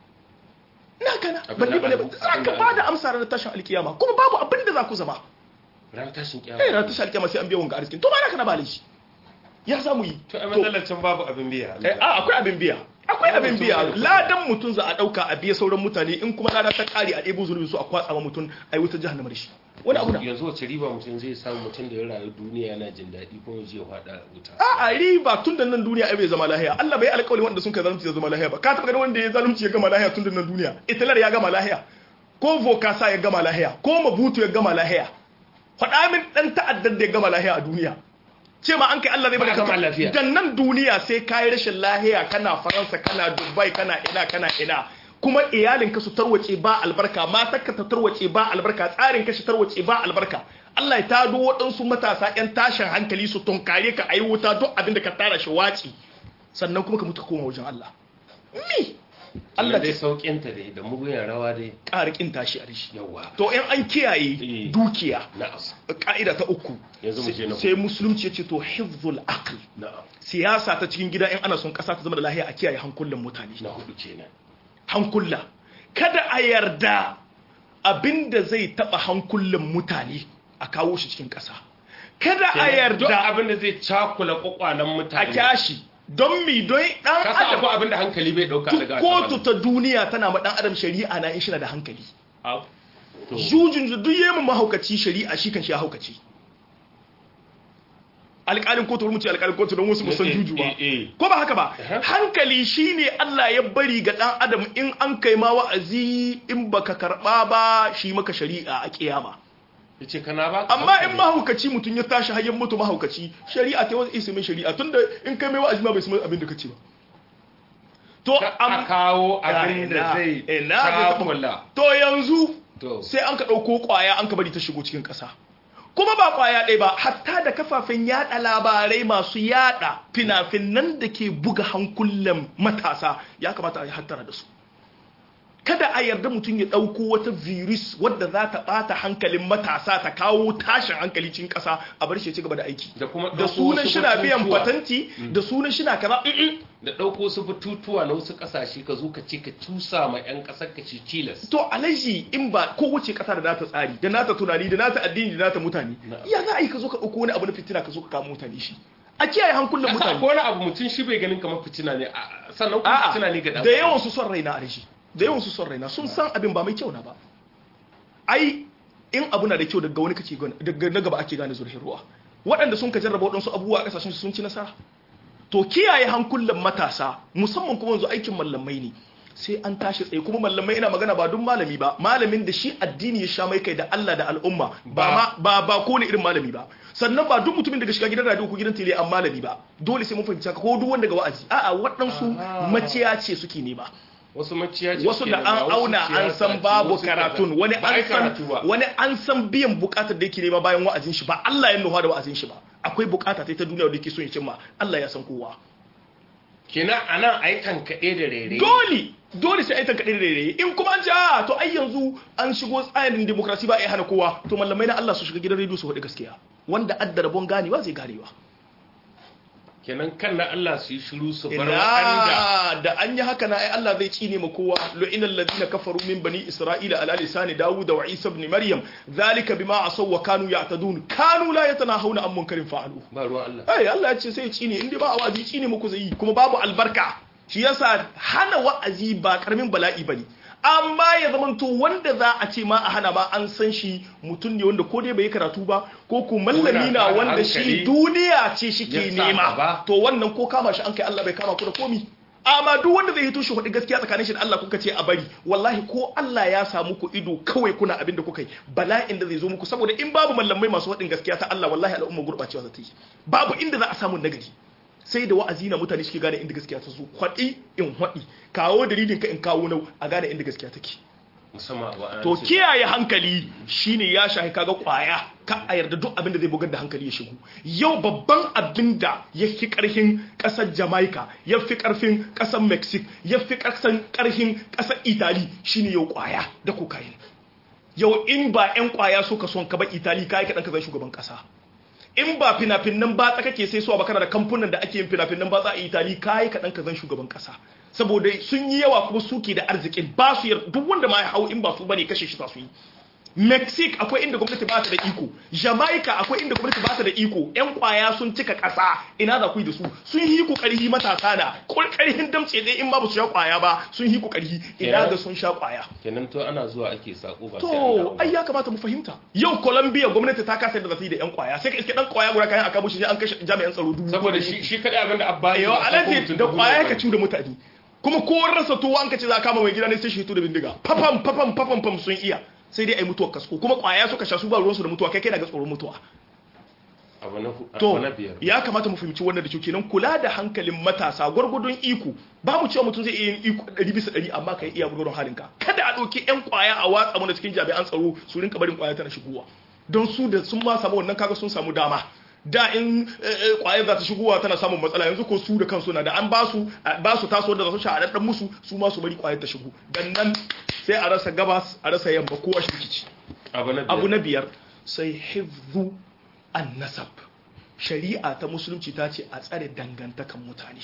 naka na Abin balle da balle an- za abin ka da ba an- da amsa ranar tashin alkiyama kuma babu abin da za ku zama ran tashin kiyama eh ranar tashin alkiyama sai an biya wanga arzikin to ba naka na ba shi ya samu yi to a matsalar can babu abin biya Eh, a akwai abin biya akwai Babu abin mutum biya da kuɗi. ladan mutum za a ɗauka a biya sauran mutane in kuma lada ta ƙari a ɗebo zunubin su a kwatsa ma mutum a yi wutar jahannama da shi wani abu da yanzu wace riba mutum zai samu mutum da ya rayu duniya yana jin daɗi kuma zai faɗa wuta a a riba tun da nan duniya ai bai zama lahiya Allah bai alƙawari wanda sun kai zalunci ya zama lahiya ba ka taɓa ganin wanda ya zalunci ya gama lahiya tun da nan duniya italar ya gama lahiya ko vokasa ya gama lahiya ko mabutu ya gama lahiya faɗa min ɗan ta'addar da ya gama lahiya a duniya ce ma an kai Allah zai Ba a baka gama lafiya. dan nan duniya sai kayi rashin lahiya kana faransa kana dubai kana ina kana ina kuma iyalin ka su tarwace ba albarka matar ka ta tarwace ba albarka tsarin ka shi tarwace ba albarka Allah ya tado waɗansu matasa ƴan tashin hankali su tunkare ka ayi wuta duk abin da ka tara shi waci sannan kuma ka mutu ka koma wajen Allah mi Allah Allah dai ta saukin ta dai da mugun rawa dai ƙara kin tashi a rishi yawa to in an kiyaye Eh. dukiya na'am ka'ida ta uku Yanzu mu je na sai musulunci ya ce to hifzul aql na'am siyasa ta cikin gida in ana son kasa ta zama da lahiya a kiyaye hankulan mutane na hudu kenan hankula kada a yarda abinda zai taba hankulan mutane a kawo shi cikin kasa kada a Kenan duk yarda abin da zai cakula kwakwalen a mutane kyashi don mi don dan ka san adam akwai abin da hankali bai dauka duk daga kotu ta duniya tana ma dan adam shari'a na in shi na da hankali Au. To, jujun da duk yemu mahaukaci shari'a shi kan shi ya haukaci alƙalin kotu wani mutu alƙalin kotu don wasu musan Eh, eh, juju ba eh, eh. ko ba haka ba Aha. hankali shine Allah ya bari ga dan adam in an kai ma wa'azi in baka karba ba shi maka shari'a a kiyama yace kana ba amma in mahaukaci mutum ya tashi hayyan mutu mahaukaci shari'a ta wasu isimin shari'a tunda in kai mai wa'azi ma bai san abin da kace ba to a kawo abin da ina- zai ina bai taɓa- cakula to yanzu to sai an ka ɗauko ƙwaya an ka bari ta shigo cikin ƙasa kuma ba ƙwaya ɗaya ba hatta da kafafen yaɗa labarai masu yaɗa fina-finan da ke buga hankulan matasa ya kamata a yi hattara da su kada a yarda mutum ya ɗauko wata virus wadda za ta ɓata hankalin matasa ta kawo tashin hankali cikin ƙasa a bar shi ya ci gaba da aiki da kuma da ɗauko sunan wasu shina biyan batutuwa. patanti da sunan shina kaza mm-mm. da ɗauko su batutuwa na wasu ƙasashe ka zo ka ce ka cusa ma 'yan ƙasar ka ci cilas to alaji in ba kowace kasa da nata tsari da nata tunani da nata addini da nata mutane Na'am. ya za a yi ka zo ka ɗauko wani abu na fitina ka zo ka kama mutane shi a kiyaye hankulan Kasa mutane ko wani abu mutum shi bai ganin kamar fitina ne a- sannan kuma a'a fitina ne ga ɗan da yawan su son raina alaji da yawan su son raina sun san abin ba mai kyau na ba ai in abu na da kyau daga wani kake gane daga na gaba ake gane zurfin ruwa waɗanda sun ka jarraba waɗansu abubuwa a ƙasashen su sun ci nasara to kiyaye hankulan matasa musamman kuma yanzu aikin mallamai ne sai an tashi tsaye kuma mallamai ina magana ba duk malami ba malamin da shi addini ya sha mai kai da Allah da al'umma ba ma ba ba ko ne irin malami ba sannan ba duk mutumin daga shiga gidan radio ko gidan tele an malami ba dole sai mun fahimci haka ko duk wanda ga wa'azi a'a waɗansu Ah. maciya ce suke nema wasu maciya ce wasu ke da nema, an wasu auna an siyasa san ce, babu wasu kaza. karatun wani Ba a yi an san karatu ba. wani an san biyan bukatar da yake nema bayan wa'azin shi ba Allah ya nufa da wa'azin shi ba akwai bukata ta ta duniya da yake so ya cimma Allah ya san kowa kenan anan ai tankaɗe da rere dole dole sai ai ta kaɗe da rere in kuma an ce a to ai yanzu an shigo tsarin demokrasi ba a yi hana kowa to mallamai na Allah su shiga gidan rediyo su faɗi gaskiya wanda adda rabon ganewa zai ganewa kenan kan na Allah su yi shiru su bar waɗanda ina da an yi haka na ai Allah zai tsine ma kowa lu'ina alladhina kafaru min bani isra'ila ala lisani dawud wa isa ibn maryam zalika bima asaw wa kanu ya'tadun kanu la yatanahawna an munkarin fa'alu ba ruwan Allah ai Allah ya ce sai ya tsine inda ba a wa'azi tsine muku zai yi kuma babu albarka shi yasa hana wa'azi ba karamin bala'i bane amma ya zamanto wanda za a ce ma a hana ma an san shi mutum ne wanda ko dai bai yi karatu ba ko ko mallami na Ko yana wanda da shi hankali. duniya ce shike Ya sa nema gaba. to wannan ko kama shi an kai Allah bai kama ku da komi amma duk wanda zai hito shi hudu gaskiya tsakanin shi da Allah kuka ce a bari wallahi ko Allah ya samu ku ido kawai kuna abin da kuka yi bala'in da zai zo muku saboda in babu mallamai masu hudin gaskiya ta Allah wallahi al'umma gurbacewa za ta yi babu inda za a samu nagari sai da wa'azi na mutane suke gane inda gaskiya ta zo kwaɗi in haɗi kawo dalilin ka in kawo nau a gane inda gaskiya take musamman abu ana to ce- kiyaye hankali shine ya shahi kaga kwaya ka a yarda duk abin da zai bugar da hankali ya shigo yau babban abin da ya fi karfin kasar jamaica ya fi karfin kasar mexico ya fi karfin kasar italy shine yau kwaya da cocaine yau in ba 'yan kwaya suka son ka ba italy kai ka dan ka zai shugaban kasa in ba fina-finan batsa kake sai suwa ba kana da kamfunan da ake yin fina-finan batsa a itali kayi kaɗan ka zan shugaban ƙasa saboda sun yi yawa kuma suke da arzikin ba su yar duk wanda ma ya hau in ba su bane kashe shi za su yi mexico akwai inda gwamnati ba ta da iko jamaica akwai inda gwamnati ba ta da iko yan kwaya sun cika ƙasa ina za ku yi da su sun yi ku ƙarhi matasa na ƙarhin damce dai in ba su sha kwaya ba sun yi ku ƙarhi ina ga sun sha kwaya kenan to ana zuwa ake sako ba sai an dawo To, ba. ai ya kamata mu fahimta. Yau Colombia gwamnati ta kasa da za ta yi da 'yan kwaya. Sai ka iske dan kwaya guda kayan aka bushe an kashe jami'an tsaro dubu. saboda shi shi kadai abin da abba Yau alaji da kwaya ka ci da mutane. Kuma ko rasa to an ka ce za a kama mai gida ne sai shi hito da bindiga. Fafam fafam fafam fam sun iya. Sai dai ai mutuwar kasko. Kuma kwaya suka sha su ba ruwansu da mutuwa kai kai daga tsoron mutuwa. abu na hu- abu To, na biyar ya kamata mu fahimci wannan da kyau kenan kula da hankalin matasa gwargwadon iko ba mu cewa mutum zai iya yin iko ɗari bisa ɗari amma ka yi iya gwargwadon halinka kada a ɗauki 'yan kwaya a watsa mana cikin jami'an tsaro su rinka barin kwaya tana shigowa don su da sun ma samu wannan kaga sun samu dama da in kwayar za ta shigowa tana samun matsala yanzu ko su da kansu na da an ba su ba su taso da za su sha a ɗan musu su ma su bari kwayar ta shigo dan nan sai a rasa gabas a rasa yamma kowa shi rikici abu na biyar abu na biyar sai hifzu an nasab shari'a ta musulunci ta ce a tsare dangantakan mutane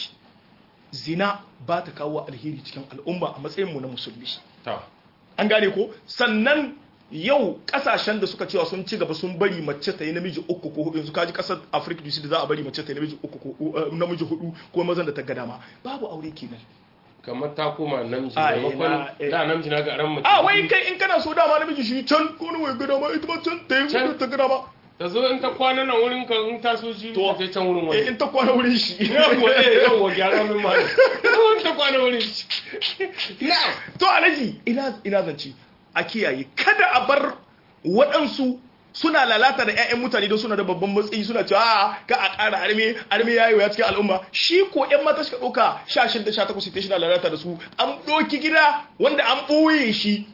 zina ba ta kawo alheri cikin al'umma a matsayinmu na musulmi ta an gane ko sannan yau kasashen da suka cewa sun ci gaba sun bari mace ta yi namiji uku ko hudu yanzu kaji kasar afirka du da za a bari mace ta yi namiji uku ko uh, namiji hudu ko mazan da ta ga dama babu aure kenan kamar ta koma namiji A, maimakon ina, eh. da namiji na ga ran mace a wai kai in kana so dama namiji shi can ko wai ga dama ita ma can ta yi Can. hudu ta ga dama ta zo in ta kwana nan wurin ka in ta so shi To. ta je can wurin eh wani in ta kwana wurin shi yawwa eh yawwa gyara min ma in ta kwana wurin shi na'am to alaji ina ina zance a kiyaye kada a bar waɗansu suna lalata da 'ya'yan mutane don suna da babban matsayi suna cewa a ka a ƙara arme arme yayi ya cikin al'umma shi ko 'yan mata suka ɗauka 16 da 18 sai suna lalata da su an ɗoki gida wanda an ɓoye shi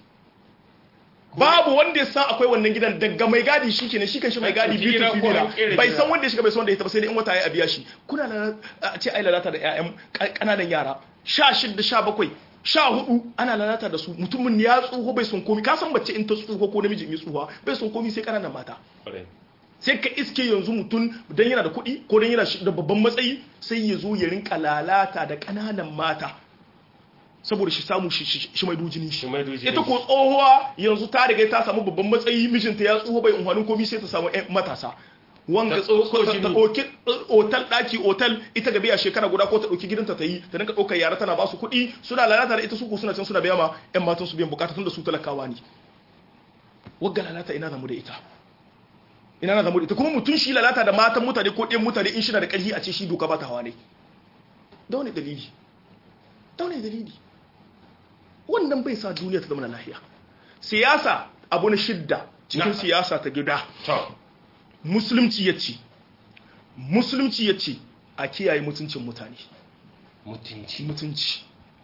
babu wanda ya san akwai wannan gidan daga mai gadi shi kenan shi kan shi mai gadi Ɗauki gida biyu ko fifina an ƙera bai gida. san wanda ya shiga bai san wanda ya taɓa sai dai in wata ya biya shi kuna lalata a ce ai lalata da 'ya'yan ƙananan yara 16 17 sha hudu ana lalata da su mutumin ya tsoho bai son komi ka san mace in ta tsoho ko namiji in yi tsohuwa bai son komi sai ƙananan mata Ƙwarai. sai ka iske yanzu mutum dan yana da kuɗi ko dan yana shi- da babban matsayi sai ya zo ya rinka lalata da ƙananan mata saboda shi samu shi- shi shi mai dujinin shi Shi mai dujinin ita ko tsohuwa yanzu ta riga ta samu babban matsayi mijinta ya tsoho bai unhwanin komi sai ta samu ƴan matasa wanga Ta tsotso ta jini. ta ɗauki otal ɗaki otal ita ga biya shekara guda ko ta ɗauki gidanta ta yi ta rinka ɗaukar yara tana ba su kuɗi suna lalata da ita su ko suna can suna biya ma ƴan matan su biyan bukata tun da su talakawa ne wagga lalata ina zamu da ita ina na zamu da ita kuma mutum shi lalata da matan mutane ko ɗayan mutane in shi na da ƙarfi a ce shi doka ba ta hawa ne da wani dalili da wani dalili wannan bai sa duniya ta zama na lahiya siyasa abu na shidda cikin Na. siyasa ta gida to musulunci ya ce musulunci ya ce a kiyaye mutuncin mutane mutunci mutunci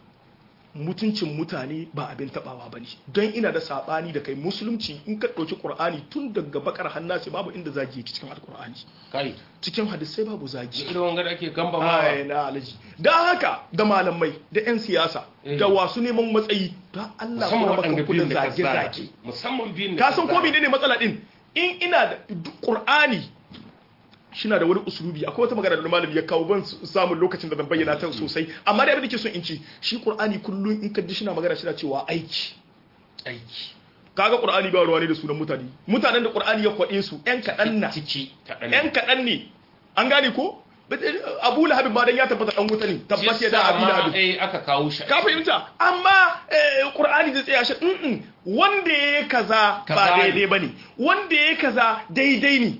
mutuncin mutane ba abin tabawa ba ne don ina da sabani da kai musulunci in ka ɗauki ƙur'ani tun daga bakar hannasi babu inda zagi yake cikin alƙur'ani kai cikin hadisai babu zagi irin wanga da ake gamba ma ai na alaji don haka da malamai da 'yan siyasa Eh. da wasu neman matsayi don Allah musamman kuma waɗanda maka biyun da da ka zana zage-zage musamman biyun da ka san ko zana. ne matsala din in ina da duk qur'ani shina da wani usulubi akwai wata magana da malami ya kawo ban s- samun lokacin da zan bayyana ta sosai amma da abin da ke son in ci shi qur'ani kullum in ka ji shina magana shina cewa aiki aiki kaga qur'ani ba ruwa ne da sunan mutane mutanen da qur'ani ya kwade su yan kadan na ciki kaɗan yan kadan ne an gane ko But, eh, abu lahabin ma dan ya tabbata dan wuta ne tabbas ya da abi lahabin eh aka kawo shi ka fahimta amma eh, qur'ani zai tsaya shi mm wanda ya kaza Kaza ba ne. daidai bane wanda ya kaza daidai ne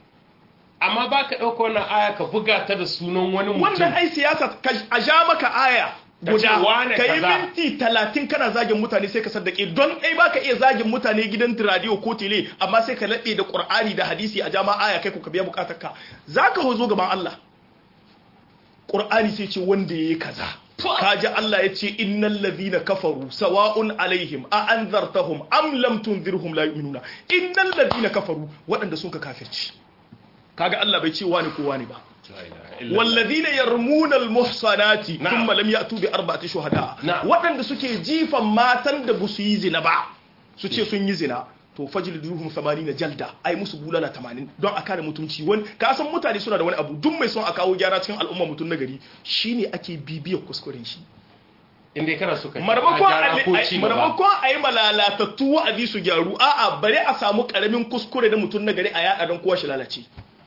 amma ba ka ɗauka wannan aya ka buga ta da sunan wani mutum wannan ai siyasa ka- a ja maka aya Ka ce guda wane ka yi kaza. minti talatin kana zagin mutane sai ka saddake don ɗai ba ka iya zagin mutane gidan radio ko tele amma sai ka laɓe da ƙur'ani da hadisi a jama aya kai ko ka biya bukatar ka za ka hozo gaban Allah qur'ani sai ce wanda yayi kaza kaji Allah ya ce innal ladhina kafaru sawa'un alaihim a anzartahum am lam tunzirhum la yu'minuna innal ladhina kafaru waɗanda sun ka kafirci kaga Allah bai ce wani ko wani ba والذين يرمون المحصنات نعم. ثم لم يأتوا بأربعة شهداء نعم. waɗanda suke jifan matan da busu yi zina ba su ce sun yi zina to fajliduhum 80 jalda ai musu bulala 80 don a kare mutunci wani ka san mutane suna da wani abu duk mai son a kawo gyara cikin al'umma mutum na gari shine ake bibiyar kuskuren shi inda kana so ka marmakon gyara a- ko a- ci gaba marmakon a yi malalatattu wa'azi su gyaru a'a bari a samu karamin kuskure da mutum na gari a yaɗa don kowa shi lalace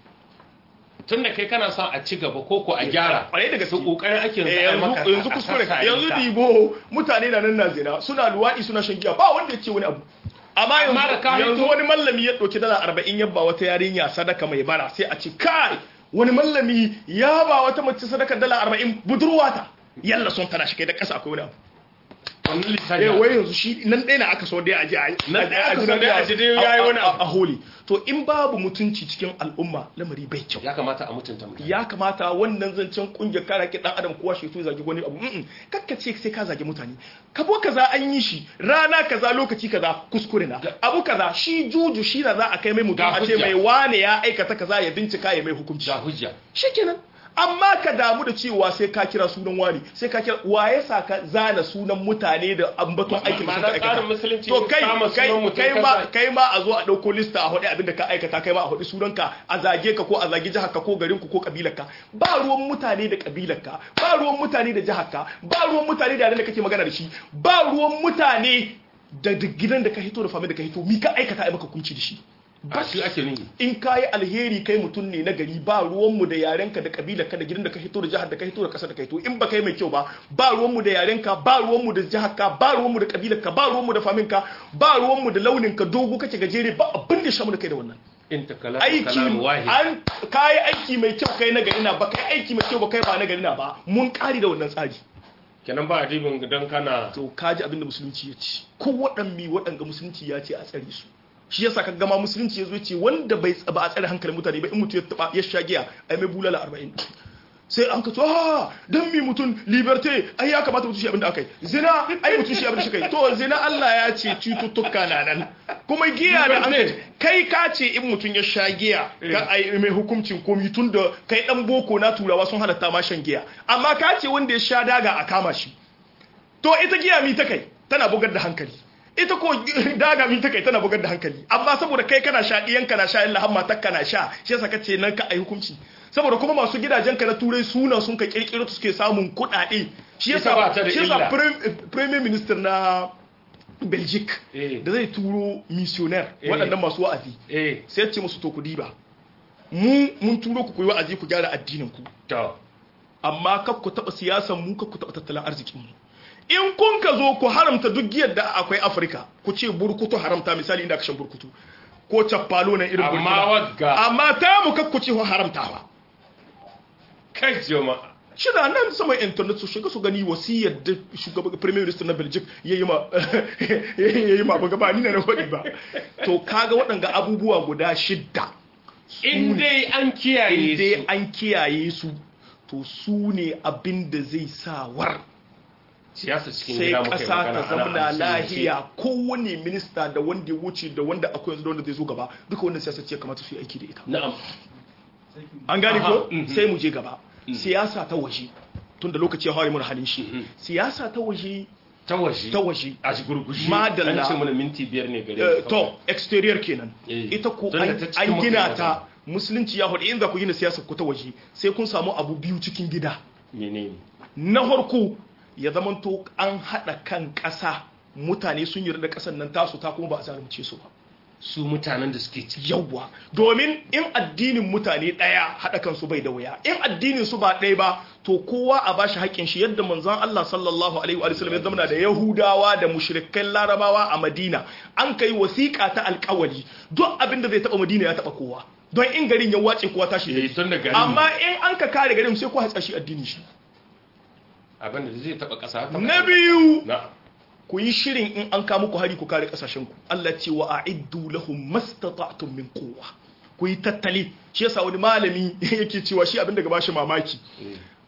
tunda kai kana son a ci gaba ko ko a gyara kwarai da gaske su kokarin ake Eh, yanzu a maka yanzu yanzu a kuskure sassa yanzu ita. dibo mutane na nan na zina suna luwaɗi suna shan giya ba wanda ya ce wani abu amma Amma da ka yanzu yanzu hito- wani mallami ya ɗauki dala arba'in ya ba wata yarinya sadaka mai bara sai a ce kai wani mallami ya ba wata mace sadaka dala arba'in budurwa ta yalla son tana shi kai da ƙasa akwai wani abu wannan lissafi eh wai yanzu shi nan ɗaya na aka so dai a ji a yi Nan ɗaya aka so dai a ji dai yayi wani abu. a holi to in babu mutunci cikin al'umma lamari bai kyau ya kamata a mutunta mutane ya kamata wannan zancen kungiyar kare haƙƙin ɗan adam kowa shi to zagi wani abu mm kakka ce sai ka zagi mutane kabo kaza an yi shi rana kaza lokaci kaza kuskure na abu kaza shi juju shi na za a kai mai mutum Ga a ce hujja. mai wane ya aikata kaza ya bincika ya mai hukunci da hujja shikenan amma ka damu da cewa sai ka kira sunan wani sai ka kira waye sa ka zana sunan mutane da ambaton Ma- aikin da suka ma'ana tsarin aikata musulunci to kai kama kai sunan mutum kai ka ma sa- kai ma a zo a dauko lista a hodi abin da ka aikata kai ma a hodi sunanka a zage ka ko a zage jihar ka ko garin ku ko kabilar ka ba ruwan mutane da kabilar ka ba ruwan mutane da jihar ka ba ruwan mutane da yaren da kake magana da shi ba ruwan mutane da da gidan da ka hito da fami da ka hito mi ka aikata ai maka kunci da shi ba shi ake nuni in ka yi alheri kai mutum ne na gari ba ruwanmu da yarenka da kabilarka da gidan da ka hito da jihar da ka hito da kasar da ka hito in ba kai mai kyau ba ba ruwanmu da yarenka ba ruwanmu da jiharka ba ruwanmu da kabilarka ba ruwanmu da faminka ba ruwanmu da launinka dogo kake gajere ba abin da shamu da kai da wannan in ta kalamu aiki kalamu wahid an kayi aiki mai kyau kai na gari na ba kai aiki mai kyau ba kai ba na gari na ba mun kari da wannan tsari kenan ba adibin don kana to kaji abin da musulunci ya ce ko waɗanne waɗanga musulunci ya ce a tsare su shi yasa ka gama musulunci ya zo ce wanda bai ba a tsare hankalin mutane ba in mutum ya taba ya sha giya ai mai bulala 40 sai an ka to ha dan mi mutum liberté ai ya kamata mutum shi abin da akai zina ai mutum shi abin da shi kai to zina Allah ya ce cututtuka na nan kuma giya da an Liberté. kai ka ce in mutum ya sha giya ka ai mai hukuncin komi tun da kai dan boko na turawa sun halatta ma shan giya amma ka ce wanda ya sha daga a kama shi to ita giya mi ta kai tana bugar da hankali ita ko daga mi ta kai tana bugar da hankali amma saboda kai kana sha diyan kana sha illa hamma ta kana sha shi yasa kace nan ka ai hukunci saboda kuma masu gidajen ka na turai suna sun ka kirkiro su suke samun kuɗaɗe shi Ita ba ta yasa da shi yasa illa. prim- premier minister na Belgique Eh. da zai turo missionaire Eh. waɗannan masu wa'azi eh sai ya ce musu to ku diba mu mun turo ku ku yi wa'azi ku gyara addinin ku to amma kar ku taɓa siyasan mu kar ku taɓa tattalin arzikin mu in kun ka zo ku haramta duk giyar da akwai afirka ku ce burkutu haramta misali inda aka shan burkutu ko cappalo na irin Amma burkina wagga- amma ta mu kar ku ce haramtawa kai jama'a shida nan sama internet su shiga su gani wasiyar da shugaban premier minister na belgium ya yi ma ya yi ma ba gaba ni na na faɗi ba to kaga waɗanga abubuwa guda shidda in dai an kiyaye in dai su an kiyaye su to su ne abin da zai sa war siyasa cikin sai gida muka yi ƙasa magana, ta ana zamana amfani lahiya kowane minista da wanda ya wuce da wanda akwai yanzu da wanda zai zo gaba duka wannan siyasa ce kamata su yi aiki da ita na'am an gane Aha, ko mhm. sai mu je gaba siyasa ta waje tun da lokaci ya fara mun halin shi Mhm. siyasa ta waje ta waje ta waje a shi gurgushi Madalla. an ce mana minti biyar ne gare Eh, mu. to exterior kenan Eh, ita ko tunda an ta cikin an gina muka yi ta musulunci ya hudu in za ku gina siyasar ku ta waje sai kun samu abu biyu cikin gida menene na farko ya zamanto an haɗa kan ƙasa mutane sun yarda da ƙasar nan tasu ta kuma ba a zalunce su ba su mutanen da suke ciki yawwa domin in addinin mutane ɗaya haɗa kansu bai da wuya in addinin su ba ɗaya ba to kowa a bashi haƙƙin shi yadda manzon Allah sallallahu alaihi wa sallam ya zama da Yahudawa da mushrikan Larabawa a Madina an kai wasiƙa ta alƙawari duk abin da zai taɓa Madina ya taɓa kowa don in garin ya wace kowa tashi eh tun da gari amma in an ka kare garin sai ko hatsa shi addinin shi abin da zai taba kasa ta na biyu na ku yi shirin in an kama ku hari ku kare kasashen ku Allah ce wa a'iddu lahum mastata'tum min quwwa ku yi tattali shi yasa wani malami yake cewa shi abin da ga bashi mamaki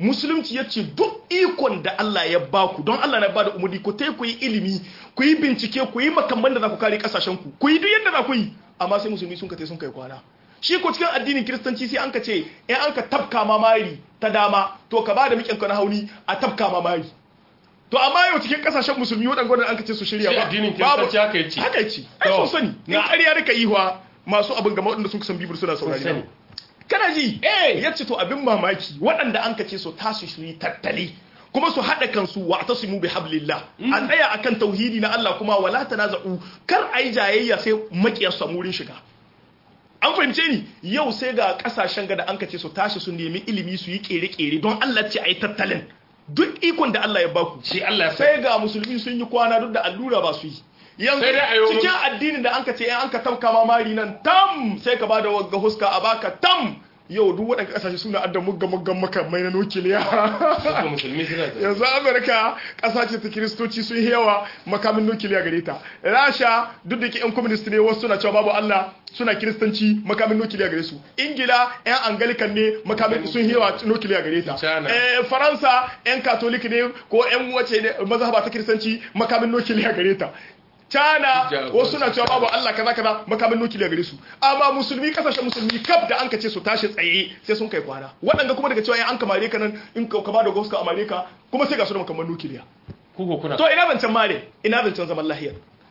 musulunci ya ce duk ikon da Allah ya baku don Allah na bada umarni ku tai ku yi ilimi ku yi bincike ku yi makamman da za ku kare kasashen ku ku yi duk yadda za ku yi amma sai musulmi sun ka tai sun kai kwana shi ko cikin addinin kiristanci sai an ka ce in an ka tafka mamari ta dama to ka bada miƙin ka na hauni a tafka mamari to amma yau cikin kasashen musulmi waɗanda gwada an ka ce su shirya Shi ba addinin babu- Kiristanci haka ya ce. haka ya ce ai To, sun sani in na- ƙarya rika ihwa masu abin gama waɗanda sun san bibir suna saurari sani. na. kana ji Eh. ya ce to abin mamaki waɗanda an ka ce su tasu su yi tattali kuma su haɗa kansu wa ta su bi hablillah a tsaya akan tauhidi na Allah kuma wala tanaza'u kar a yi jayayya sai makiyar samu wurin shiga an fahimce ni yau sai ga kasashen gada an kace su tashi su nemi ilimi su yi kere-kere don Allah ce a yi tattalin duk ikon da Allah ya baku shi Allah ya sa sai ga musulmi sun yi kwana duk da allura ba su yi yanzu Sai dai a yi cikin addinin da an ka ce an ka tamka mamari nan tam sai ka bada wagga huska a baka tam yau duk waɗanda kasashe suna adda mugga muggan makamai na nukiliya Haka musulmi suna da yanzu amurka ƙasa ce ta kiristoci sun yi yawa makamin nukiliya gare ta rasha duk da ke yan communist ne wasu suna cewa babu allah suna kiristanci makamin nukiliya gare su ingila yan angalikan ne makamin sun yi yawa nukiliya gare ta China. Eh, faransa yan katolik ne ko yan wace ne mazhaba ta kiristanci makamin nukiliya gare ta China Ja- wasu suna cewa babu Allah kaza kaza makamin nukiliya gare su amma musulmi kasashen musulmi kaf da an kace su tashi tsaye sai sun kai kwana waɗanda kuma daga cewa ya an kamare ka nan in ka kama da goska amare ka kuma sai ga su da makaman nukiliya kuko kuna to ina zancen mare ina zancen zaman lahiya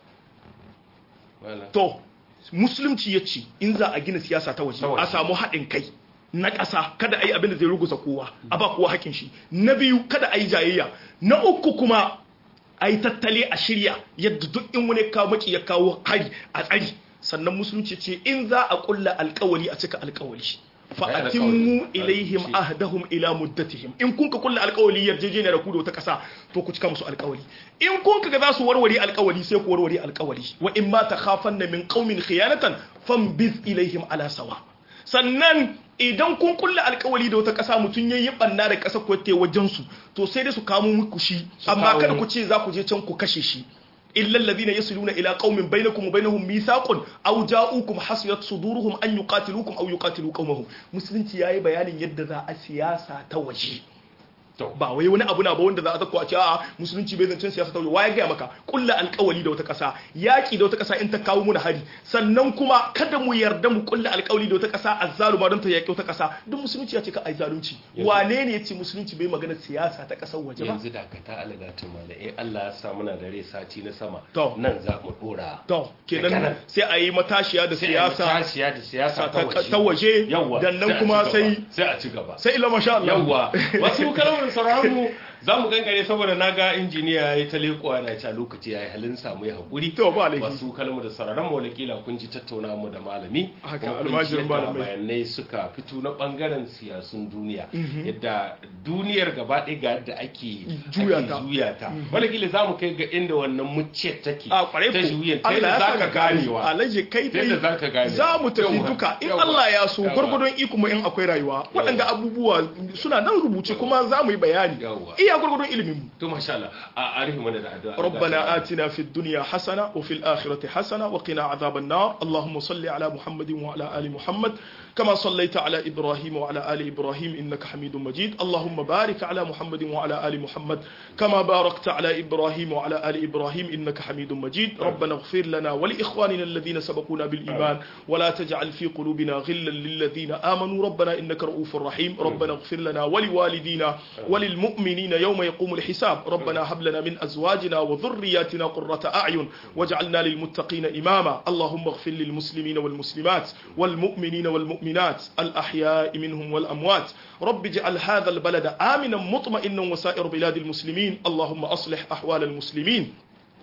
Wala. to musulunci ya ce in za a gina siyasa ta waje Ta waje. a samu haɗin kai na ƙasa kada a yi abin da zai ruguza kowa a ba kowa haƙin shi na biyu kada a yi jayayya na uku kuma a yi tattale a shirya yadda duk in wani kawo maki ya kawo hari a tsari sannan musulunci ce in za a ƙulla alƙawali a cika alƙawali Bayan fa'atimmu alƙawali. ilaihim Shi. ahdahum ila muddatihim in kun ka kulla alƙawali yarjejeniya da ku da wata ƙasa to ku cika musu alƙawali in kun ka ga za su warware alƙawali sai ku warware alƙawali wa in ma takhafanna min qaumin khiyanatan fambiz ilaihim ala sawa sannan idan kun kulla alƙawali da wata ƙasa mutum yayi banna da ƙasa ko ta wajen su to sai dai su kamo muku shi amma kawo kada mu- ku ce za ku je can ku kashe shi إلا الذين يصلون إلى قوم بينكم وبينهم ميثاق أو جاءوكم حسرت صدورهم أن يقاتلوكم أو يقاتلوا قومهم مسلم تياي بيان يد ذا السياسة توجيه To, ba wai wani abu na ba wanda za a zakko a ce a musulunci bai zancen siyasa ta waye gaya maka kulla alkawali da wata kasa yaki da wata kasa in ta kawo muna hari sannan kuma kada mu yarda mu kulla alkawali da wata kasa azzaluma don ta yaki wata kasa duk musulunci ya ce ka ai zalunci Yanzu- wane ne ya ce musulunci bai magana siyasa ta kasar waje ba yanzu dakata alagatin mala in Allah ya sa muna da rai sati na sama To. nan za mu dora to Daga kenan nan. sai a yi matashiya da sai a yi siyasa tashiya da siyasa ta waje ta waje yawwa dan nan sai a kuma ci sai gaba. sai a ci gaba sai ila masha Allah yawwa wasu kalmar sauraron mu za mu gangare saboda na ga injiniya ya yi ta leƙuwa na ci a lokaci ya yi halin samu ya haƙuri To, ba laifi. wasu kalmar da sauraron mu wakila kun ji tattauna mu da malami Haka, kuma kun ji almajirin yadda malamai. bayanai suka fito na bangaren siyasun duniya yadda duniyar gaba ɗaya ga yadda ake Juya ake ta. juya ta walakila za mu kai ga inda wannan mucciyar take a kwarai ta ku juyin ta Allah yadda ya za saka ka ganewa alaji kai Ta yadda za ka gane. za mu tafi Yawwa, duka in yawwa, Allah ya so yawwa. gwargwadon iko mu in akwai rayuwa waɗanda abubuwa suna nan rubuce kuma za mu yi bayani Yawwa. iya gwargwadon ilimin mu to masha Allah a arihi mana da addu'a ربنا آتنا في الدنيا حسنة وفي الآخرة حسنة وقنا عذاب النار اللهم صل على محمد وعلى آل محمد كما صليت على إبراهيم وعلى آل إبراهيم إنك حميد مجيد اللهم بارك على محمد وعلى آل محمد كما باركت على إبراهيم وعلى آل إبراهيم إنك حميد مجيد ربنا اغفر لنا ولإخواننا الذين سبقونا بالإيمان ولا تجعل في قلوبنا غلا للذين آمنوا ربنا إنك رؤوف رحيم ربنا اغفر لنا ولوالدينا وللمؤمنين يوم يقوم الحساب ربنا هب لنا من أزواجنا وذرياتنا قرة أعين واجعلنا للمتقين إماما اللهم اغفر للمسلمين والمسلمات والمؤمنين والمؤمنات الأحياء منهم والأموات رب اجعل هذا البلد آمنا مطمئنا وسائر بلاد المسلمين اللهم أصلح أحوال المسلمين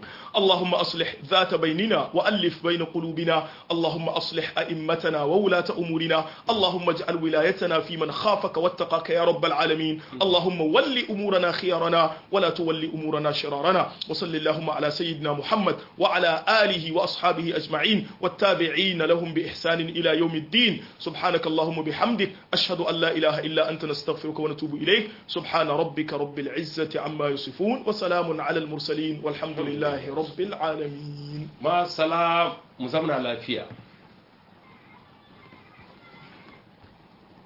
اللهم أصلح ذات بيننا وألف بين قلوبنا اللهم أصلح أئمتنا وولاة أمورنا اللهم اجعل ولايتنا في من خافك واتقاك يا رب العالمين اللهم ول أمورنا خيارنا ولا تول أمورنا شرارنا وصل اللهم على سيدنا محمد وعلى آله وأصحابه أجمعين والتابعين لهم بإحسان إلى يوم الدين سبحانك اللهم بحمدك أشهد أن لا إله إلا أنت نستغفرك ونتوب إليك سبحان ربك رب العزة عما يصفون وسلام على المرسلين والحمد لله رب العالمين ma salam mu zamna lafiya